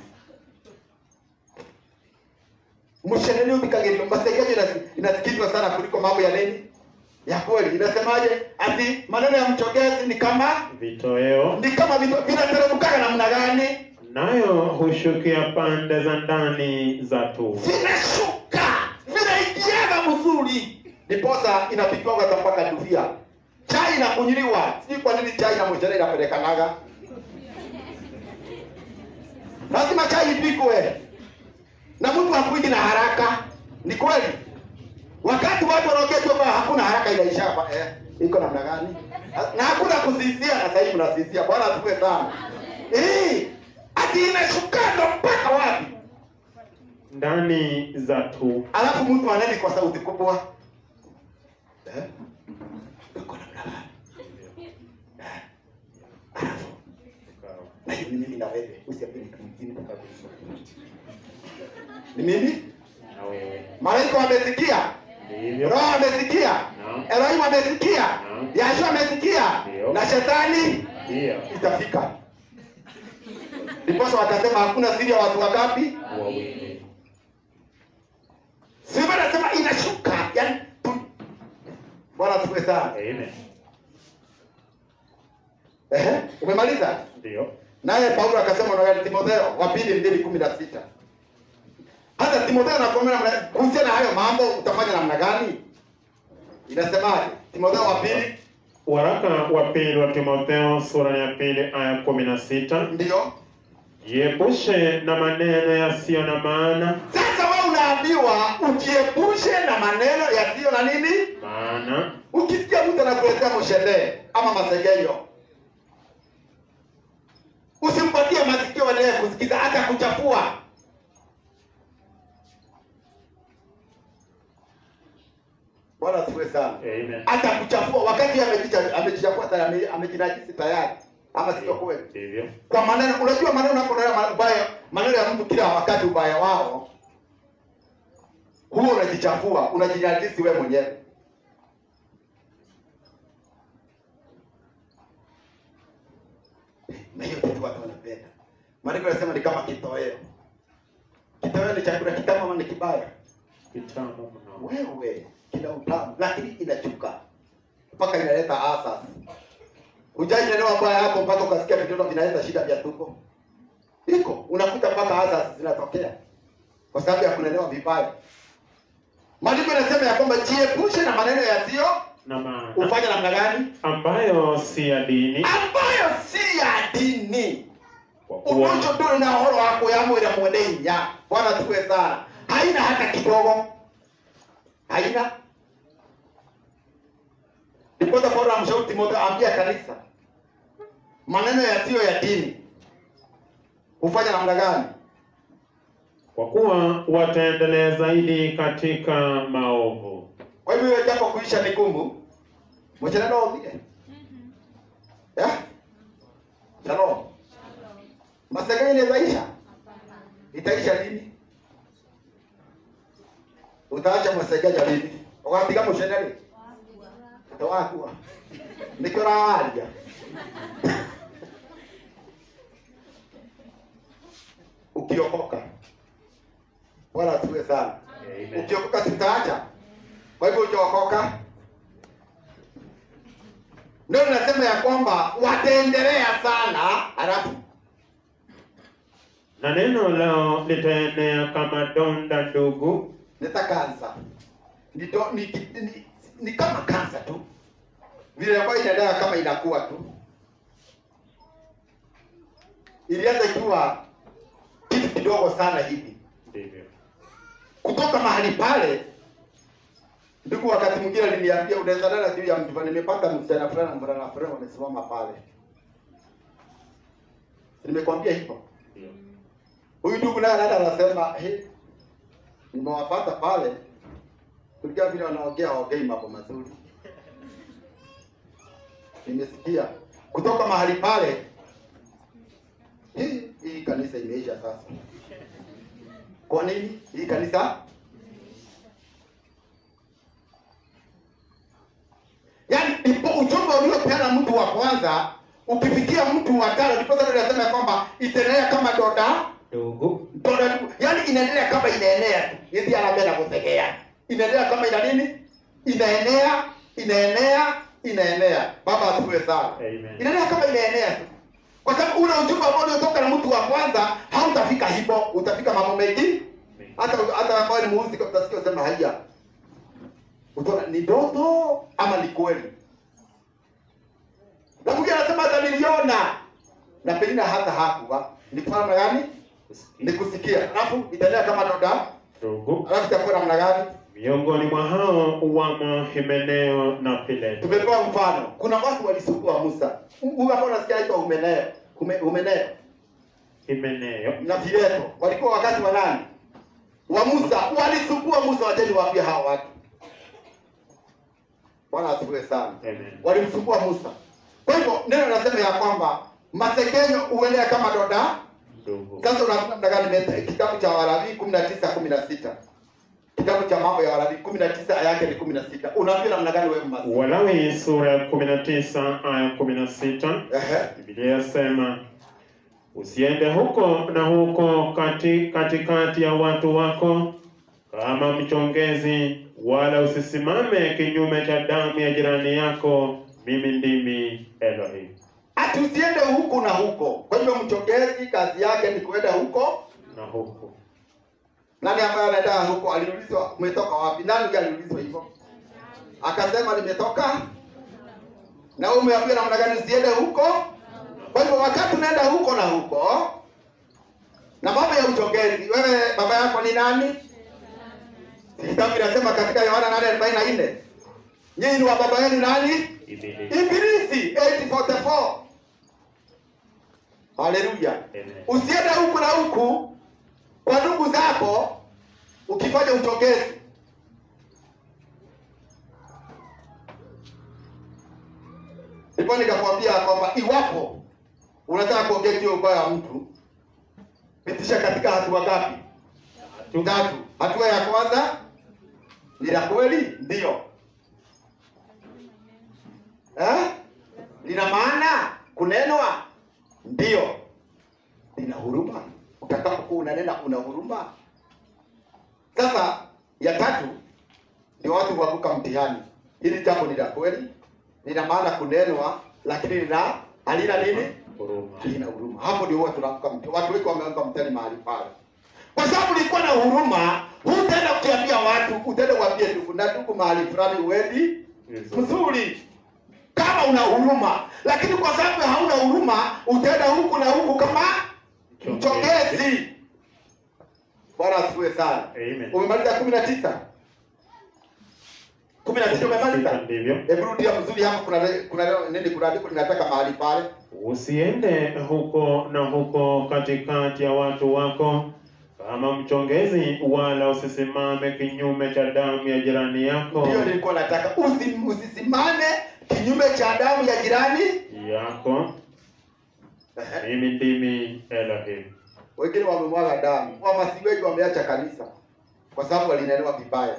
msheneni ubikagirio masengenyo inasi- inasikizwa sana kuliko mambo ya nini ya kweli inasemaje ati maneno ya mchogezi ni kama vitoweo ni kama vito- vinateremkaga namna gani nayo hushukia pande za ndani za tumbo vinashuka vinaingiaga mzuri ndiposa inapigwaga hata mpaka duvia chai inakunyiliwa. Sijui kwa nini chai na mchele inapelekanaga. Lazima chai ipikwe na mtu hakuji na haraka. Ni kweli, wakati watu wanaongea tu kwamba hakuna haraka, inaisha hapa eh, iko namna gani? Na hakuna kusisia, na sasa hivi mnasisia. Bwana atukue sana eh, ati inashuka ndo mpaka wapi? ndani za tu alafu mtu aneni kwa sauti kubwa eh? Uko namna gani? Eh? Alafu na hiyo ni mimi na wewe, usiambie mtu mwingine kabisa. Ni mimi? na wewe Malaika wamesikia, ndivyo Roho amesikia, Naam. Elohim amesikia, Naam. Yahshua amesikia, Ndio. na shetani pia itafika. Ndiposa wakasema hakuna siri ya watu wangapi? wawili Sivyo nasema inashuka, yani tu- Bwana asifiwe sana. amen Ehe, umemaliza? ndio Naye Paulo akasema na Timotheo wa pili mbili kumi na sita. Hata Timotheo anakuambia namna kuhusiana na hayo mambo utafanya namna gani? Inasemaje? Timotheo wa pili waraka wa pili wa timotheo sura ya pili aya kumi na sita ndio. jiepushe na maneno yasiyo na maana Sasa wewe unaambiwa ujiepushe na maneno yasiyo na nini? maana Ukisikia mtu anakuletea mshende ama masegenyo, usimpatie masikio endelee kusikiza, hata kuchafua. Bwana asifiwe sana. amen Hata kuchafua wakati amejicha- amejichafua tayari, ame- amejinajisi tayari, ama sio kweli? ndivyo Kwa maneno, unajua maneno unaponena mabaya, maneno ya mtu kila wakati, ubaya wao huo unajichafua, unajinajisi wewe mwenyewe. na hiyo kitu watu wanapenda. Maandiko yanasema ni kama kitoweo. Kitoweo ni chakula kitamu ama ni kibaya? kitamu mno Wewe kina utamu, lakini inachuka mpaka inaleta asas. Hujainelewa baya yako mpaka ukasikia vitoto vinaleta shida vya tumbo. Iko unakuta mpaka asas zinatokea kwa sababu ya kulelewa vibaya. Maandiko yanasema ya kwamba jiepushe na maneno yasiyo na maana ufanye namna gani, ambayo si ya dini ambayo si ya dini kwa kuwa unocho nduri na horo wako ya mwira mwene hinya bwana tuwe sana haina hata kidogo haina ndiposa paulo amshauri timotheo ambia kanisa maneno yasiyo ya dini hufanya namna gani kwa kuwa wataendelea zaidi katika maovu kwa hivyo hiyo jambo kuisha ni gumu mchenendo ovie yeah? shalom masegeni inawezaisha itaisha lini utaacha mwesegeja lini ukapiga musheneri tawakua nikio rawaria ukiokoka bwana asiwe sana Amen. ukiokoka sitaacha kwa hivyo ukiokoka ndio nasema ya kwamba wataendelea sana alafu na neno lao litaenea kama donda ndugu nita kansa ni, do- ni, ni, ni, ni kama kansa tu vile ambayo inaendelea kama inakuwa tu ilianza ikiwa kitu kidogo sana hivi ndivyo kutoka mahali pale ndugu wakati mwingine aliniambia unaweza lala juu ya mtu nimepata msichana fulani na mvulana fulani wamesimama pale nimekwambia hivyo ndio huyu ndugu naye anaenda anasema hey, nimewapata pale kulingana vile wanaongea waongei mambo mazuri nimesikia kutoka mahali pale hii hii kanisa imeisha sasa kwa nini hii kanisa yaani ipo ujumbe uliopeana mtu wa kwanza ukifikia mtu wa tano ndipo sasa tunasema ya kwamba itaendelea kama doda ndugu doda yaani inaendelea kama inaenea tu yeye anaambia na kutegea inaendelea kama ina nini inaenea inaenea inaenea baba asifiwe sana Amen. inaendelea kama inaenea tu kwa sababu ule ujumbe ambao uliotoka na mtu wa kwanza hautafika hivyo utafika mambo mengi hata hata ambao ni muuzi utasikia usema haya utaona ni ndoto ama ni kweli na mwingine anasema hata niliona na pengine hata hakuwa ni kufanya namna gani ni kusikia alafu itaendelea kama doda Ndugu, alafu itakuwa namna gani miongoni mwa hao wamo Himeneo na Fileto. tumepewa mfano kuna watu walisumbua musa huyu hapa unasikia aitwa humeneo Hume- humeneo Himeneo na fileto walikuwa wakati wa nani wa musa walisumbua musa wacheni waambie hawa watu bwana asifiwe sana Amen. walimsumbua musa kwa hivyo neno nasema ya kwamba masekenyo huenea kama doda Ndugu, sasa unaona namna gani meta- kitabu cha Walawi kumi na tisa kumi na sita kitabu cha mambo ya Walawi kumi na tisa aya yake ni kumi na sita unaambia namna gani wewe masi Walawi sura ya 19 aya 16 Ehe. Biblia yasema usiende huko na huko kati katikati ya watu wako kama mchongezi, wala usisimame kinyume cha damu ya jirani yako. Mimi ndimi Elohim. ati usiende huku na huko kwa hivyo mchongezi kazi yake ni kuenda huko Na huku nani ambaye anaenda huko aliulizwa umetoka wapi nani ndiye aliulizwa hivyo akasema nimetoka na wewe umeambia namna gani usiende huko kwa hivyo wakati unaenda huko na huko na mambo ya uchongezi wewe baba yako ni nani kitabu inasema katika yohana 8:44 nyinyi ni wa baba yenu nani Ibilisi. ibilisi 844 haleluya Amen. usiende huku na huku kwa ndugu zako ukifanya uchongezi ndipo nikakwambia kwamba iwapo unataka kuongea juu ya ubaya wa mtu pitisha katika hatua ngapi tatu hatua ya kwanza ni la kweli ndio eh? lina maana kunenwa ndio lina huruma utakapokuwa unanena una huruma sasa ya tatu ndio watu huanguka mtihani hili jambo ni la kweli lina maana kunenwa lakini lina halina nini Huruma. halina huruma hapo ndio huwa tunaanguka mtihani watu wengi wameanguka mtihani mahali pale kwa sababu ulikuwa na huruma hutaenda kukiambia watu utaenda kuambia ndugu na ndugu mahali fulani uendi Vizuri. mzuri kama una huruma lakini kwa sababu hauna huruma utaenda huku na huku kama mchongezi bwana asifiwe sana Amen. umemaliza kumi na tisa kumi na sita umemaliza Ndivyo. hebu rudia mzuri hapa kuna kuna nini kuna andiko linataka mahali pale Usiende huko na huko katikati ya watu wako kama mchongezi, wala usisimame kinyume cha damu ya jirani yako ndiyo nilikuwa nataka Usi, usisimame kinyume cha damu ya jirani yako. Ehe. Mimi ndimi Elohim. wengine wamemwaga damu wamasiweji wameacha kanisa kwa sababu walinelewa vibaya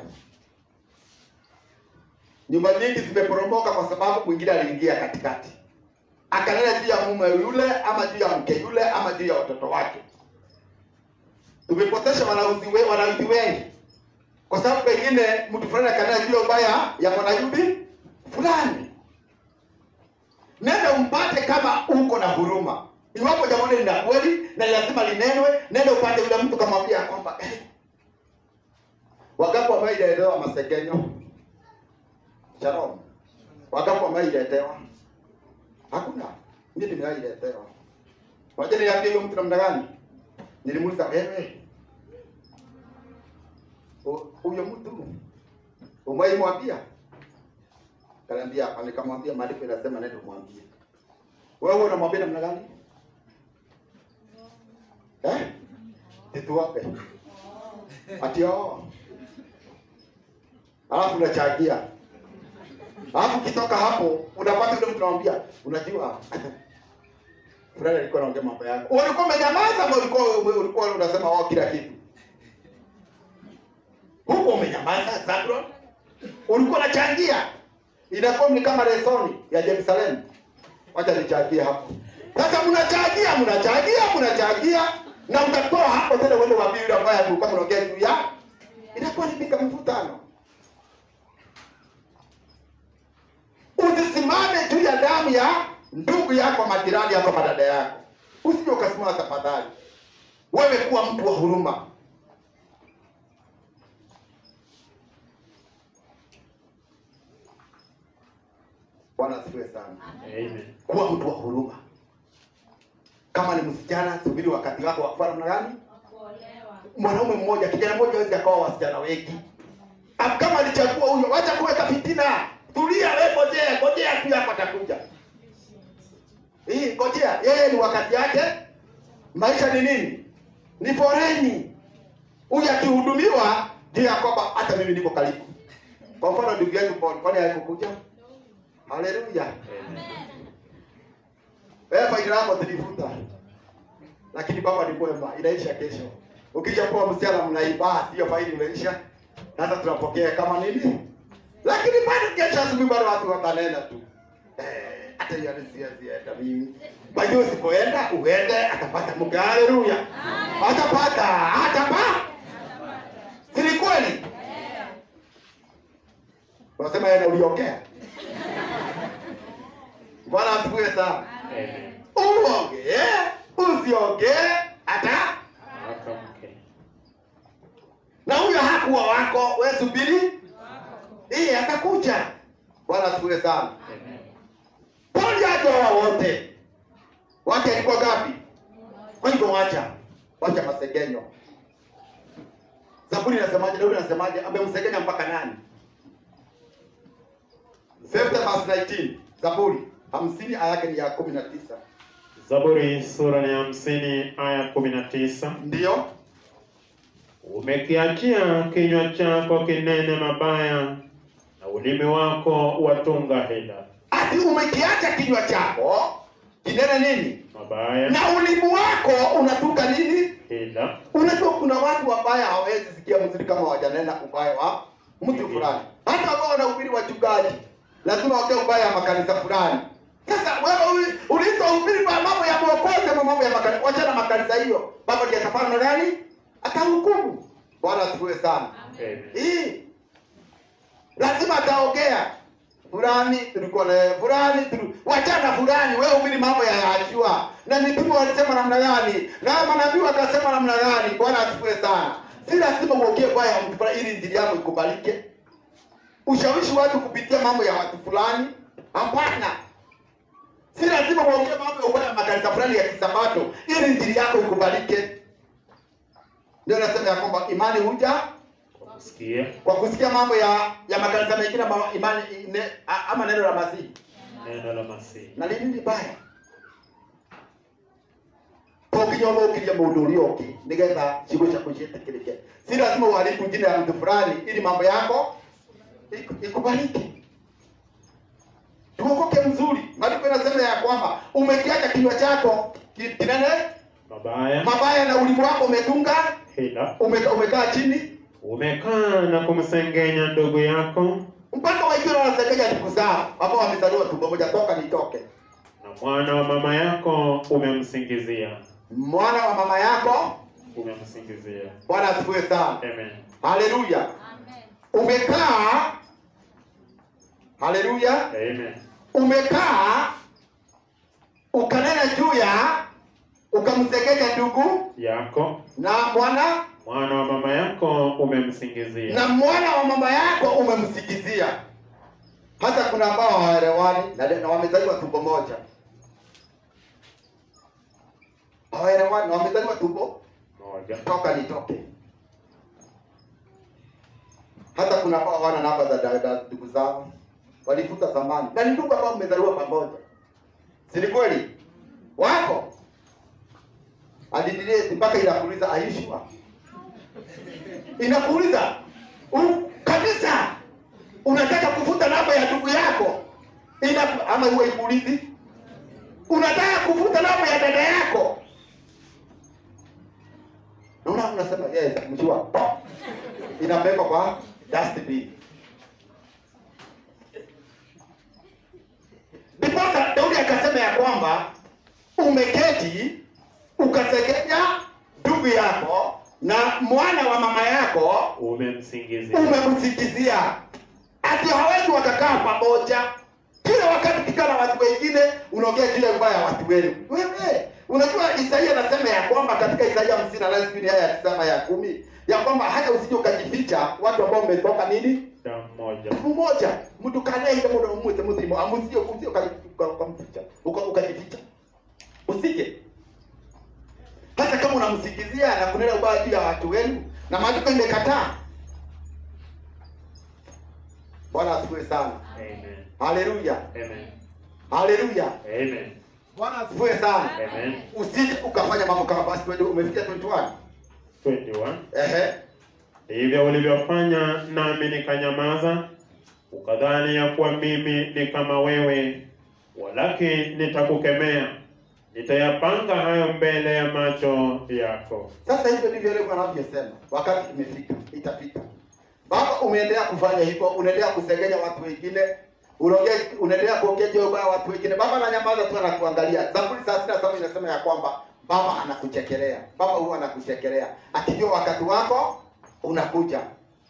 nyumba nyingi zimeporomoka kwa sababu mwingine aliingia katikati akanena juu ya mume yule ama juu ya mke yule ama juu ya watoto wake tumepotesha wanauzi we, wanauzi wengi kwa sababu pengine mtu fulani akanena juu ya ubaya ya mwanayubi fulani nenda umpate kama uko na huruma iwapo jambo hili lina kweli na lazima linenwe nenda upate yule mtu kamwambia kwamba eh, wagapo ambayo ililetewa masegenyo shalom wagapo ambayo ililetewa hakuna mi nimewailetewa wacha niambie huyo mtu namna gani nilimuuliza wewe hu- huyo mtu umwaimwambia kaniambia hapa nikamwambia maandiko inasema nenda umwambie wewe unamwambia namna gani eh tituwape ati oo alafu unachangia alafu ukitoka hapo unapata yule mtu unamwambia unajua fulani alikuwa anaongea mambo yako ulikuwa umenyamaza ama ulikuwa ulikuwa unasema wao kila kitu huko umenyamaza Zabron ulikuwa unachangia inakuwa ni kama lesoni ya Jerusalem wacha nichangie hapo sasa mnachangia mnachangia mnachangia na mtatoa hapo tena uende waambie yule ambaye alikuwa mnaongea juu ya inakuwa ni pika mvutano usisimame juu ya damu ya ndugu yako majirani yako madada yako usije ukasimama tafadhali wewe kuwa mtu wa huruma Bwana asifiwe sana. Amen. Kuwa mtu wa huruma. Kama ni msichana, subiri wakati wako wa kufanya namna gani? Mwanaume mmoja, kijana mmoja hawezi akawa wasichana wengi. Ah, Kama alichagua huyo, wacha kuweka fitina. Tulia wewe, ngojea, ngojea tu yako atakuja. Hii ngojea, yeye ni wakati yake. Maisha ni nini? Ni foreni. Huyu akihudumiwa ndio ya kwamba hata mimi niko karibu. Kwa mfano ndugu yetu Paul, kwani haikukuja? Haleluya. Wewe faida yako zilivuta. Lakini baba ni mwema, inaisha kesho. Ukija kuwa msichana mnaiba, hiyo faida imeisha. Sasa tunapokea kama nini? Lakini bado kesho asubuhi bado watu watanena tu. Eh, hata hiyo sienda mimi. Bado usipoenda uende atapata mke. Haleluya. Atapata, atapata. Si ni kweli? Unasema yeye uliongea. Bwana asifiwe sana. Amen. Uongee, usiongee hata Waka mke. na huyo hakuwa wako, wewe subiri. Hii atakuja. Bwana asifiwe sana. Amen. Poli hajaoa wote. Wake alikuwa gapi? Kwa hivyo wacha. Wacha masegenyo. Zaburi inasemaje? Daudi anasemaje? Amemsegenya mpaka nani? 50 verse 19. Zaburi 50 aya yake ni ya 19. Zaburi sura ni hamsini aya kumi na tisa. Ndio? Umekiachia kinywa chako kinene mabaya na ulimi wako watunga hila Ati umekiacha kinywa chako kinene nini? mabaya Na ulimi wako unatuka nini? hila Unajua kuna watu wabaya hawawezi sikia mzuri kama wajanena ubaya wa mtu fulani. Hata ambao wanahubiri wachungaji lazima waongee ubaya wa makanisa fulani. Sasa wewe uli- uliitwa uhubiri kwa mambo ya mwokozi ama mambo ya makanisa, wachana makanisa hiyo. Baba ndiye atafanya na gani? Atahukumu. Bwana asifiwe sana. Amen. Hii lazima ataongea fulani tulikuwa na yeye, fulani tulu- wachana fulani wewe ubiri mambo ya yajua na mitume walisema namna gani na manabii wakasema namna gani bwana asifiwe sana si lazima uongee baya ya mtu fulani ili injili yako ikubalike ushawishi watu kupitia mambo ya watu fulani hapana si lazima uongee mambo ya ubaya ya makanisa fulani ya kisabato ili injili yako ikubalike ndio nasema ya kwamba imani huja Kwa kusikia kwa kusikia mambo ya ya makanisa mengine ama imani ne, a- ama neno la Masihi neno la Masihi. na nini libaya tokinyoma ukiria mundu uria ungi nigetha ciugo ciaku ciĩtĩkĩrĩke si lazima uharibu jina ya mtu fulani ili mambo yako iku- ikubalike tuokoke mzuri maandiko inasema ya kwamba umekiacha kinywa chako ki- kinene Mabaya mabaya na ulimi wako umetunga hila ume- umekaa chini umekaa na kumsengenya ndugu yako mpaka wengine wanasengenya ndugu zao ambao wamezaliwa tumbo moja toka nitoke na mwana wa mama yako umemsingizia mwana wa mama yako umemsingizia. bwana asifiwe sana Amen. haleluya umekaa haleluya Amen. umekaa ukanena juu ya ukamsengenya ndugu Yako na mwana mwana wa mama yako umemsingizia. na mwana wa mama yako umemsikizia hata kuna ambao hawaelewani na, na wamezaliwa tumbo moja hawaelewani na wamezaliwa tumbo Moja. toka nitoke hata kuna ambao hawana namba za da- da- ndugu zao walifuta zamani na ni ndugu ambao mmezaliwa pamoja si ni kweli wako adidileti mpaka inakuuliza aishwa inakuuliza u- kabisa unataka kufuta namba ya ndugu yako Ina, ama huwa ikuulizi unataka kufuta namba ya dada yako naona unasema yes mjua inabeba kwa dustbin ndiposa daudi akasema ya kwamba umeketi ukasegenya ndugu yako na mwana wa mama yako Umemsingizia. umemsikizia ati hawezi wakakaa pamoja kila wakati ukikaa na watu wengine unaongea juu ya ubaya ya watu wenu wewe unajua isaia anasema ya kwamba katika isaia hamsini na nane sijui ni haya ya tisa ama ya kumi ya kwamba hata usije ukajificha watu ambao umetoka nini Damu. mmoja mmoja mtu kanaye ile muda mmoja mzima amusio usio kamficha uka ukajificha usije hata kama unamsikizia na kunena ubaya juu ya watu wenu na maandiko imekataa bwana asifiwe sana amen haleluya amen haleluya amen bwana asifiwe sana amen usije ukafanya mambo kama basi wewe umefikia 21 21 ehe ndivyo ulivyofanya nami nikanyamaza ukadhani ya kuwa mimi ni kama wewe walakini nitakukemea nitayapanga hayo mbele ya macho yako Sasa hivyo ndivyo leo anavyosema, wakati imefika, itafika. Baba, umeendelea kufanya hivyo, unaendelea kusengenya watu wengine, unaongea unaendelea kuongea juu ya watu wengine. Baba ananyamaza tu, anakuangalia. Zaburi saa sita saba inasema ya kwamba baba anakuchekelea, baba huwa anakuchekelea akijua wakati wako unakuja.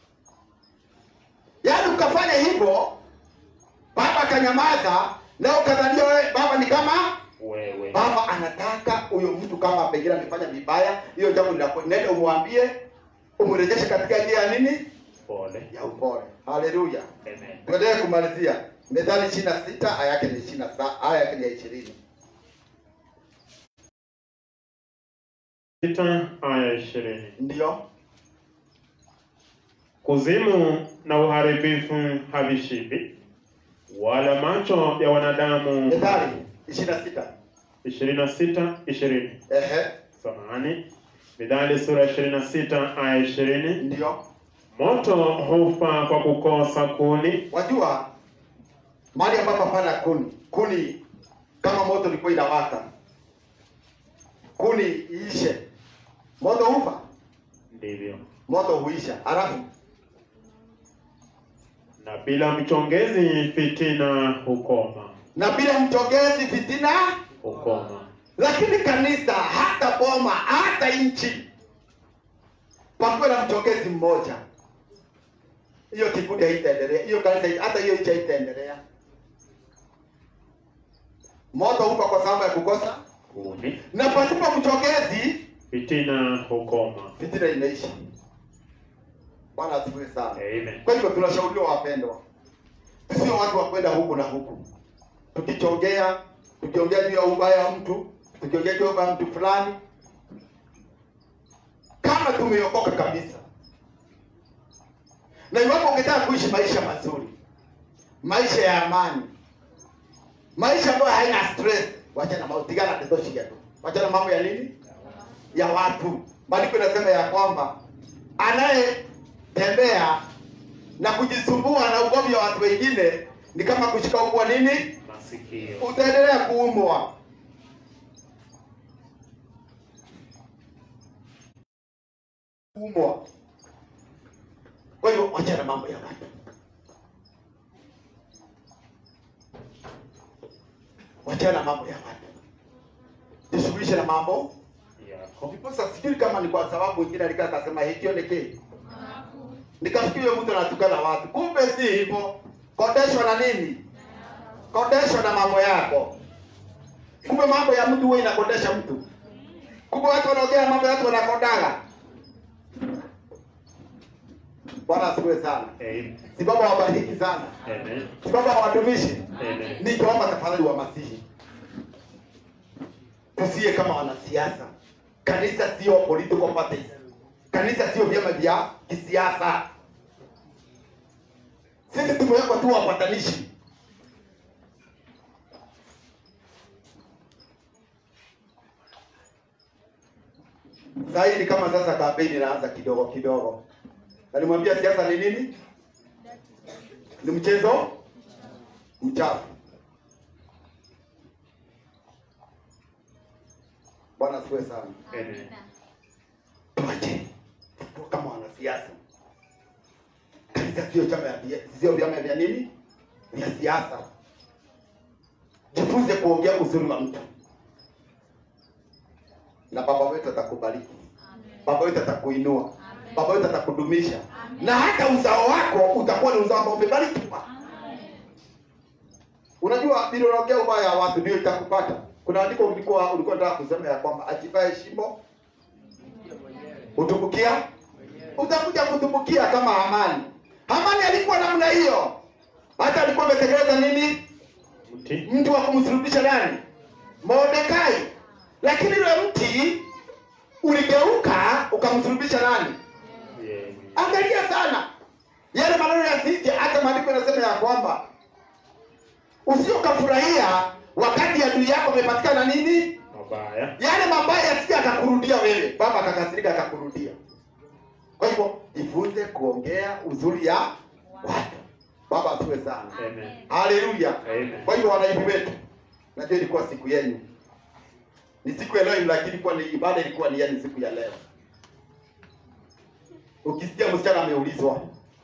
Yaani ukafanya hivyo, baba akanyamaza, na ukadhania wewe baba ni kama wewe Baba anataka huyo mtu kama pengine amefanya vibaya, hiyo jambo linapo nenda umwambie, umrejeshe katika njia ya nini? pole Ya upole. Haleluya. amen Tuendelee kumalizia. Methali 26 aya yake ni 27, aya yake ni ya 20. sita aya ishirini Ndio. kuzimu na uharibifu havishibi wala macho ya wanadamu Methali 26. ishirini na sita ishirini Ehe. samahani midhali sura ishirini na sita aya ishirini Ndio. moto hufa kwa kukosa kuni Wajua mahali ambapo hapana kuni, kuni kama moto ilikuwa inawaka, kuni iishe, moto hufa, ndivyo moto huisha, halafu na bila mchongezi fitina hukoma na bila mchongezi fitina hukoma lakini kanisa hata boma hata nchi pakuwe na mchongezi mmoja hiyo kikundi haitaendelea hiyo kanisa hata hiyo nchi haitaendelea moto hufa kwa sababu ya kukosa kuni na pasipo mchongezi fitina hukoma fitina imeisha bwana asifiwe sana amen kwa hivyo tunashauriwa wapendwa tusio watu wa kwenda huku na huku tukichongea tukiongea juu ya ubaya wa mtu tukiongea juu ya ubaya wa mtu fulani kama tumeokoka kabisa na iwapo ungetaka kuishi maisha mazuri maisha ya amani maisha ambayo haina stress wachana mautigana tetoshiga tu wachana mambo ya nini ya watu maandiko inasema ya kwamba anayetembea na kujisumbua na ugomvi wa watu wengine ni kama kushika ukwa nini masikio utaendelea kuumwa kuumwa kwa hiyo wachana mambo ya watu wachana mambo ya watu jishughulishe na mambo yako Ndiposa sijui kama ni kwa sababu wengine alikaa akasema hicho ni kii. Nikafikiri huyo mtu anatukana watu. Kumbe si hivyo. Kodeshwa na nini? Kodeshwa na mambo yako. Kumbe mambo ya mtu huwa inakodesha mtu. Kumbe watu wanaongea mambo ya watu wanakodaga. Bwana asifiwe sana. amen Si baba wabariki sana. amen Si baba watumishi. amen Nikiomba tafadhali wa masihi, tusiye kama wanasiasa. Kanisa sio political parties, kanisa sio vyama vya kisiasa. Sisi tumewekwa tu wapatanishi. Sasa hii ni kama sasa kampeni inaanza kidogo kidogo, na nimwambia siasa ni nini? Ni mchezo mchafu. Bwana asifiwe sana. amen Tuache tu kama wanasiasa. Kanisa sio chama ya sio vyama vya nini? Vya siasa. Jifunze kuongea uzuri wa mtu, na baba wetu atakubariki, baba wetu atakuinua, baba wetu atakudumisha, na hata uzao wako utakuwa ni uzao ambao umebarikiwa. Unajua bila unaongea ubaya wa watu ndio itakupata. Kuna andiko ulikuwa ulikuwa unataka kusema ya kwamba ajivae shimo utumbukia utakuja kutumbukia kama amani. Hamani alikuwa namna hiyo, hata alikuwa ametengeneza nini, Mti. mtu wa kumsulubisha nani, Mordekai. Lakini yule mti uligeuka ukamsulubisha nani? Yeah. Angalia sana yale maneno yasije, hata maandiko yanasema ya kwamba usiokafurahia wakati adui yako amepatikana nini, Mabaya. yale mabaya yasije akakurudia wewe, baba akakasirika akakurudia. Kwa hivyo jifunze kuongea uzuri ya watu. Baba asiwe sana, Amen. haleluya. Amen. Kwa hivyo wanaivi wetu, najua ilikuwa siku yenu, ni siku ya leo, lakini ilikuwa ni ibada, ilikuwa ni yani siku ya leo. Ukisikia msichana ameulizwa,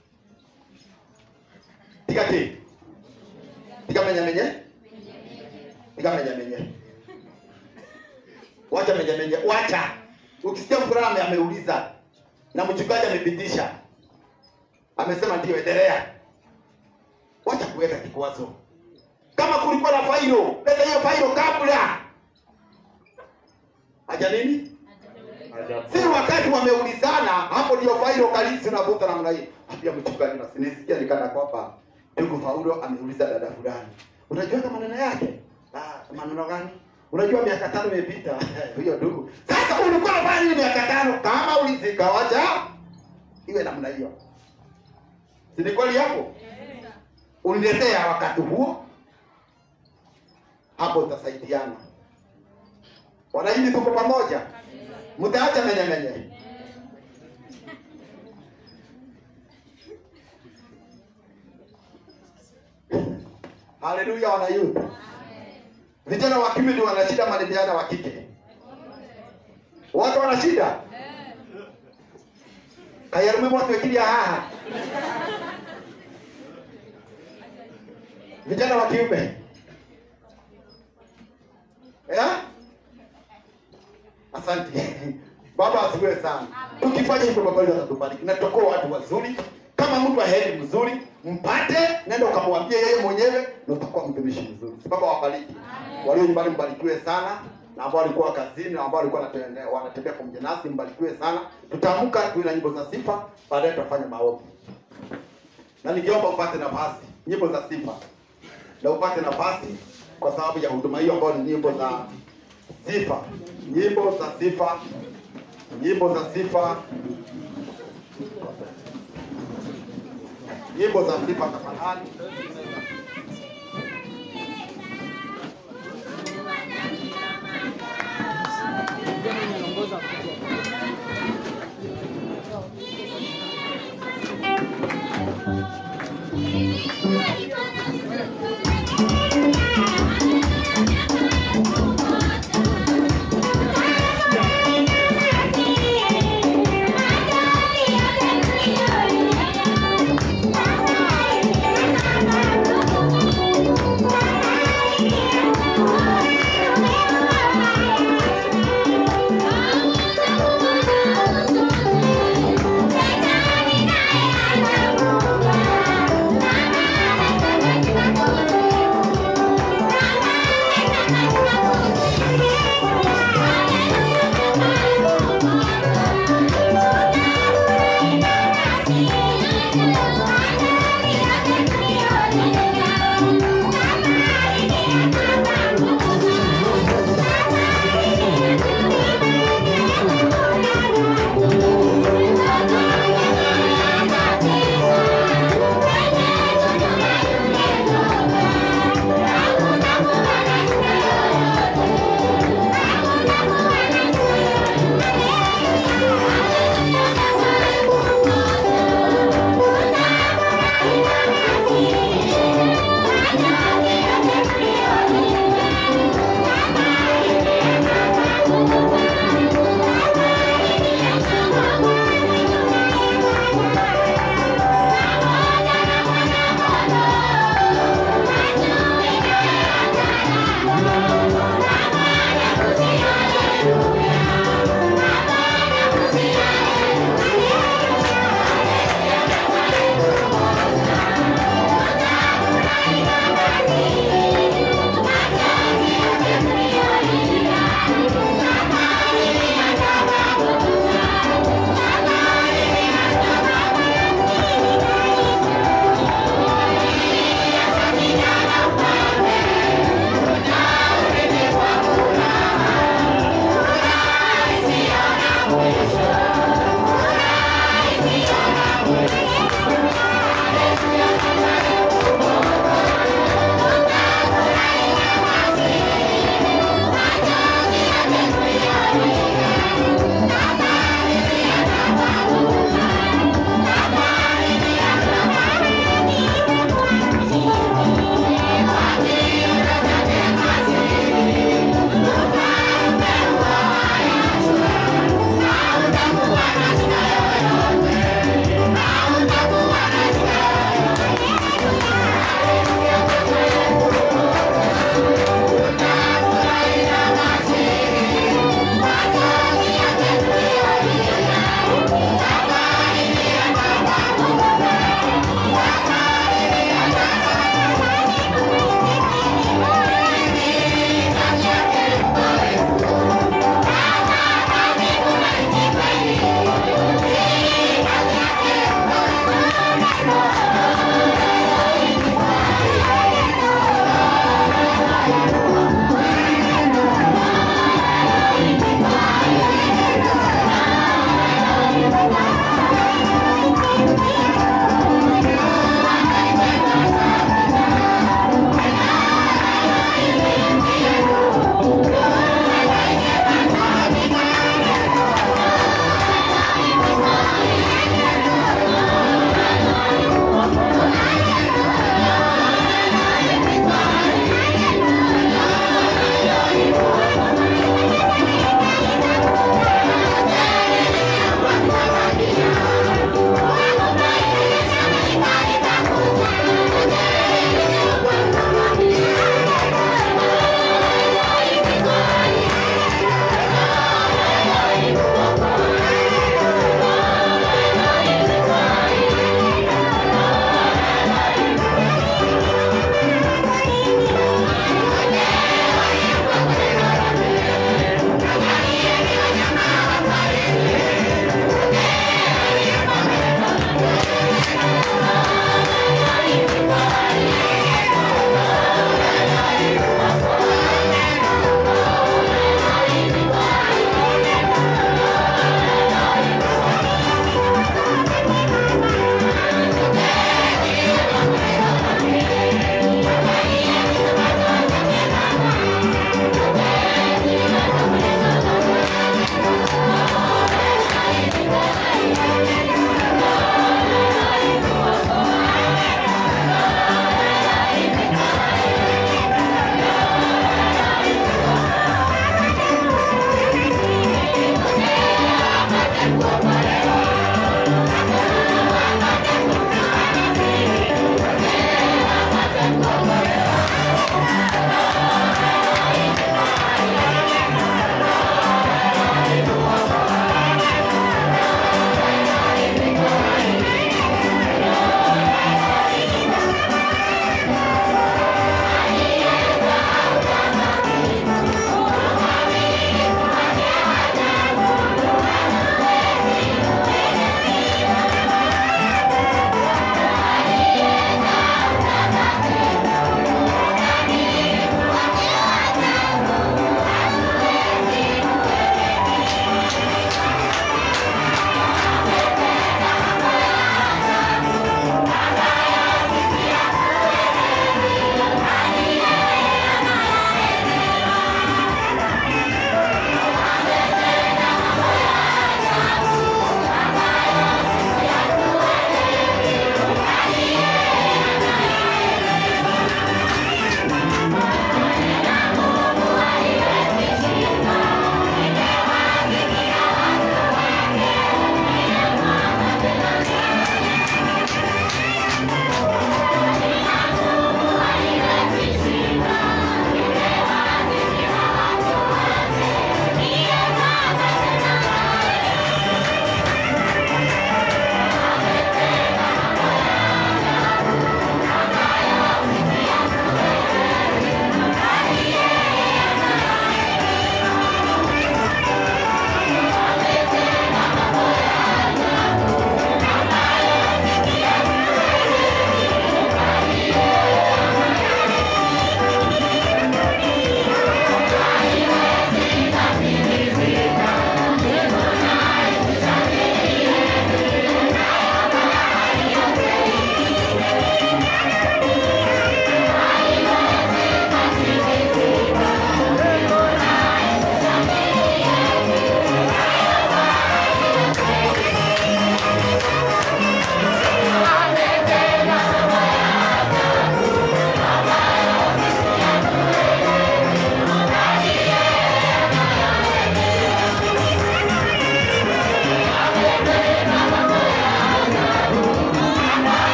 piga ki piga menye menye, piga menye menye, wacha menye menye, wacha. Ukisikia mvulana ame- ameuliza na mchungaji amepitisha, amesema ndio, endelea, wacha kuweka kikwazo. Kama kulikuwa na failo, leta hiyo failo kabla haja nini Ajabu. si wakati wameulizana, hapo ndio failo kalisi unavuta namna hii. Ambia mchungaji, na sinisikia nikana kwamba ndugu Paulo ameuliza dada fulani, unajua kama maneno yake? Ah, maneno gani? Unajua miaka tano imepita hiyo ndugu. Sasa ulikuwa unafanya nini miaka tano? Kama ulizika, wacha iwe namna hiyo, si ni kweli hapo? Uniletea wakati huo, hapo utasaidiana. Wanahili tuko pamoja, mtaacha menye menye. Haleluya, wanayuda vijana wa kiume ndio wana shida, mali vijana wa kike wote wana shida. kayarume moto ikilia haha vijana wa kiume yeah? Asante Baba, asifiwe sana. Tukifanya hivyo Baba yetu atatubariki na tutakuwa watu wazuri. Kama mtu aheri mzuri, mpate, nenda ukamwambie yeye mwenyewe, na utakuwa mtumishi mzuri. Baba wabariki walio nyumbani, mbarikiwe sana, na ambao walikuwa kazini na ambao walikuwa wanatembea wanatembea pamoja nasi, mbarikiwe sana. Tutaamka tuwe na nyimbo za sifa, baadaye tutafanya maombi, na ningeomba upate nafasi nyimbo za sifa, na upate nafasi kwa sababu ya huduma hiyo ambayo ni nyimbo za sifa, nyimbo za sifa, nyimbo za sifa, nyimbo za sifa tafadhali. Thank you.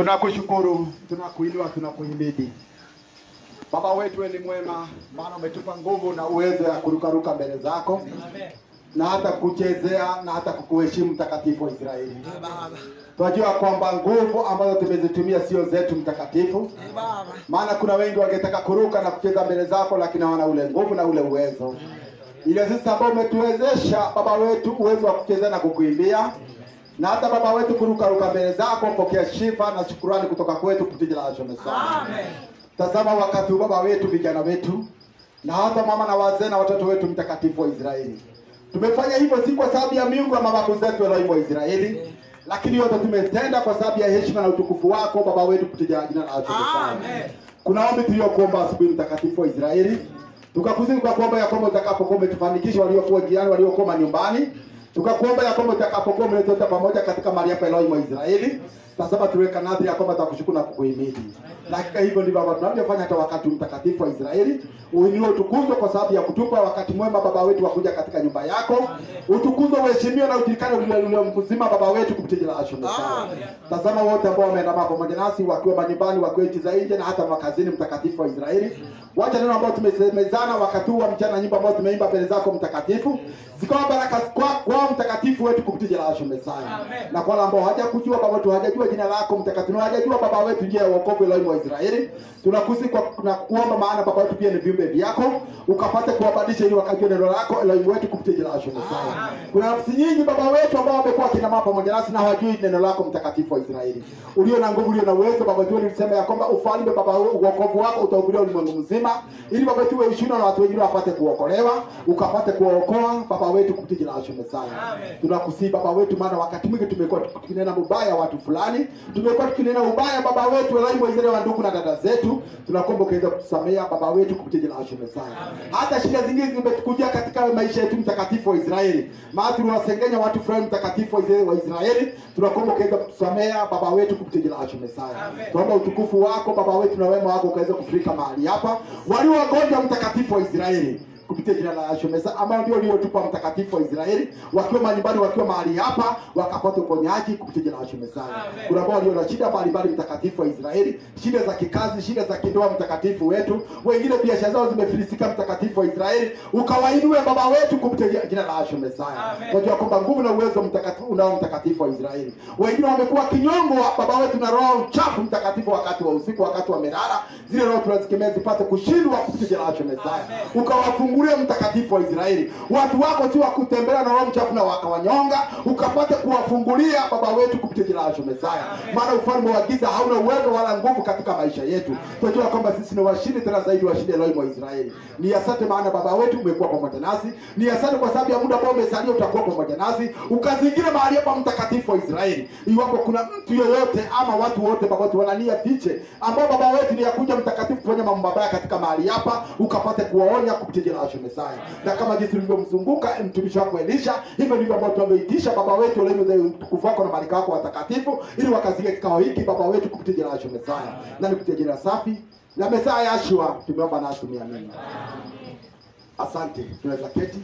Tunakushukuru, tunakuinua, tunakuhimidi. Baba wetu wewe ni mwema, maana umetupa nguvu na uwezo ya kurukaruka mbele zako na hata kuchezea na hata kukuheshimu mtakatifu wa Israeli. Tunajua kwamba nguvu ambazo tumezitumia sio zetu mtakatifu, maana kuna wengi wangetaka kuruka na kucheza mbele zako, lakini hawana ule nguvu na ule uwezo. Ile sisi ambao umetuwezesha baba wetu uwezo wa kuchezea na kukuimbia na hata baba wetu kurukaruka mbele zako, pokea shifa na shukurani kutoka kwetu kupitia jina la Yesu Masihi. Tazama wakati huu baba wetu, vijana wetu na hata mama na wazee na watoto wetu mtakatifu wa Israeli. Tumefanya hivyo si kwa sababu ya miungu ya mababu zetu Elohim wa Israeli, lakini yote tumetenda kwa sababu ya heshima na utukufu wako baba wetu kupitia jina la Yesu Masihi. Kuna ombi tuliyokuomba asubuhi, mtakatifu wa Israeli, tukakusihi kwa kuomba ya kwamba utakapokuwa umetufanikisha waliokuwa jirani, waliokuwa nyumbani, tukakuomba ya kwamba utakapokuwa umeleta pamoja katika mahali hapa Elohim wa Israeli, tasema tuweka nadhiri ya kwamba tutakushukuru na kukuhimidi. Na hakika hivyo ndivyo Baba tunavyofanya hata wakati mtakatifu wa Israeli. Uinuliwe utukuzwe kwa sababu ya kutupa wakati mwema baba wetu wa kuja katika nyumba yako. Utukuzwe, uheshimiwe na ujulikane ulimwengu mzima baba wetu kupitia jina la Yesu Masihi. Tazama wote ambao wameandamana pamoja nasi wakiwa manyumbani, wakiwa nchi za nje na hata makazini, mtakatifu wa Israeli. Wacha neno ambao tumesemezana wakati huu wa mchana, nyimbo ambazo tumeimba mbele zako mtakatifu, zikawa baraka kwa kwa mtakatifu wetu kupitia jina la Yesu Masihi. Na kwa wale ambao hawajakujua baba wetu, hawajajua jina lako mtakatifu, hawajajua baba wetu njia ya wokovu Elohim wa Israeli, tunakusihi kwa na kuomba, maana baba wetu pia ni viumbe vyako, ukapate kuwabadilisha ili wakajue neno lako Elohim wetu kupitia jina la Yesu Masihi. Kuna nafsi nyingi baba wetu ambao wamekuwa kina mama pamoja nasi na hawajui neno lako mtakatifu wa Israeli, ulio na nguvu, ulio na uwezo. Baba wetu ulisema ya kwamba ufalme baba wokovu wako utahubiriwa ulimwengu mzima, ili baba wetu uwe ushuhuda na watu wengine wapate kuokolewa, ukapate kuwaokoa baba wetu kupitia jina la Yesu Masihi. Tunakusihi baba wetu, maana wakati mwingi tumekuwa tukinena ubaya watu fulani, tumekuwa tukinena ubaya baba wetu Elohim wa Israeli wa ndugu na dada zetu, tunakuomba ukaweza kutusamea baba wetu kupitia jina la Yesu Masihi. Hata shida zingine zimetukujia katika maisha yetu mtakatifu wa Israeli, maana tuliwasengenya watu fulani mtakatifu wa Israeli, wa Israeli. tunakuomba ukaweza kutusamea baba wetu kupitia jina la Yesu Masihi. Tuomba utukufu wako baba wetu na wema wako ukaweza kufurika mahali hapa, walio wagonjwa mtakatifu wa Israeli kupitia jina la Yesu Masihi, ambao ndio uliotupa mtakatifu wa Israeli, wakiwa manyumbani, wakiwa mahali hapa, wakapata uponyaji kupitia jina la Yesu Masihi. Kuna ambao walio na shida mbalimbali, mtakatifu wa Israeli, shida za kikazi, shida za kindoa, mtakatifu wetu, wengine biashara zao zimefilisika, mtakatifu wa Israeli, ukawainue baba wetu kupitia jina la Yesu Masihi. Tunajua kwamba nguvu na uwezo mtakatifu unao mtakatifu wa Israeli. Wengine wamekuwa kinyongo wa baba wetu na roho mchafu mtakatifu, wakati wa usiku, wakati wa melala, zile roho tunazikemea zipate kushindwa kupitia jina la Yesu Masihi. Ukawafungulie mtakatifu wa Israeli, watu wako si wa kutembea na roho mchafu na wakawanyonga, ukapate kuwafungulia baba wetu kupitia jina la Yesu Masihi. Maana ufalme wa giza hauna uwezo wala nguvu katika maisha yetu. Tunajua kwamba sisi ni washindi, tena zaidi washindi Elohim wa Israeli. Ni asante, maana baba wetu umekuwa pamoja nasi. Ni asante kwa sababu ya muda ambao umesalia, utakuwa pamoja nasi, ukazingira mahali hapa mtakatifu wa Israeli. Iwapo kuna mtu yoyote ama watu wote baba wetu wanania fiche ambao baba wetu ni yakuja mtakatifu kufanya mambo mabaya katika mahali hapa, ukapate kuwaonya kupitia jina la Yesu Masihi. Na kama jinsi ulivyomzunguka mtumishi wako Elisha, hivyo ndivyo ambao tumeitisha baba wetu Elohim, utukufu wako na malaika wako watakatifu, ili wakazingia kikao hiki baba wetu kupitia jina la Yesu Masihi. Na kupitia jina safi na Mesaya Yashua tumeomba na tumeamini. Asante, tunaweza keti.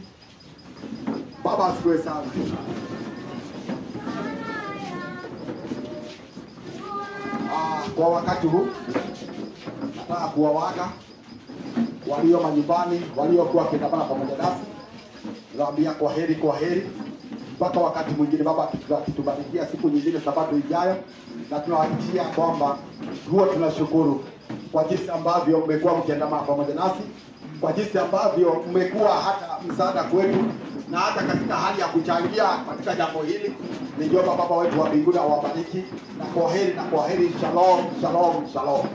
Baba asifiwe sana. Ah, kwa wakati huu nataka kuwawaaga walio manyumbani, waliokuwa wakiandamana pamoja nasi, nawaambia kwa heri, kwa heri mpaka wakati mwingine, Baba akitubarikia siku nyingine, sabato ijayo, na tunawahakikishia kwamba huwa tunashukuru kwa jinsi ambavyo mmekuwa mkiandamana pamoja nasi, kwa jinsi ambavyo mmekuwa hata msaada kwetu na hata katika hali ya kuchangia katika jambo hili. Ningeomba Baba wetu wa mbinguni awabariki, na kwa heri na kwa heri. Shalom, shalom, shalom.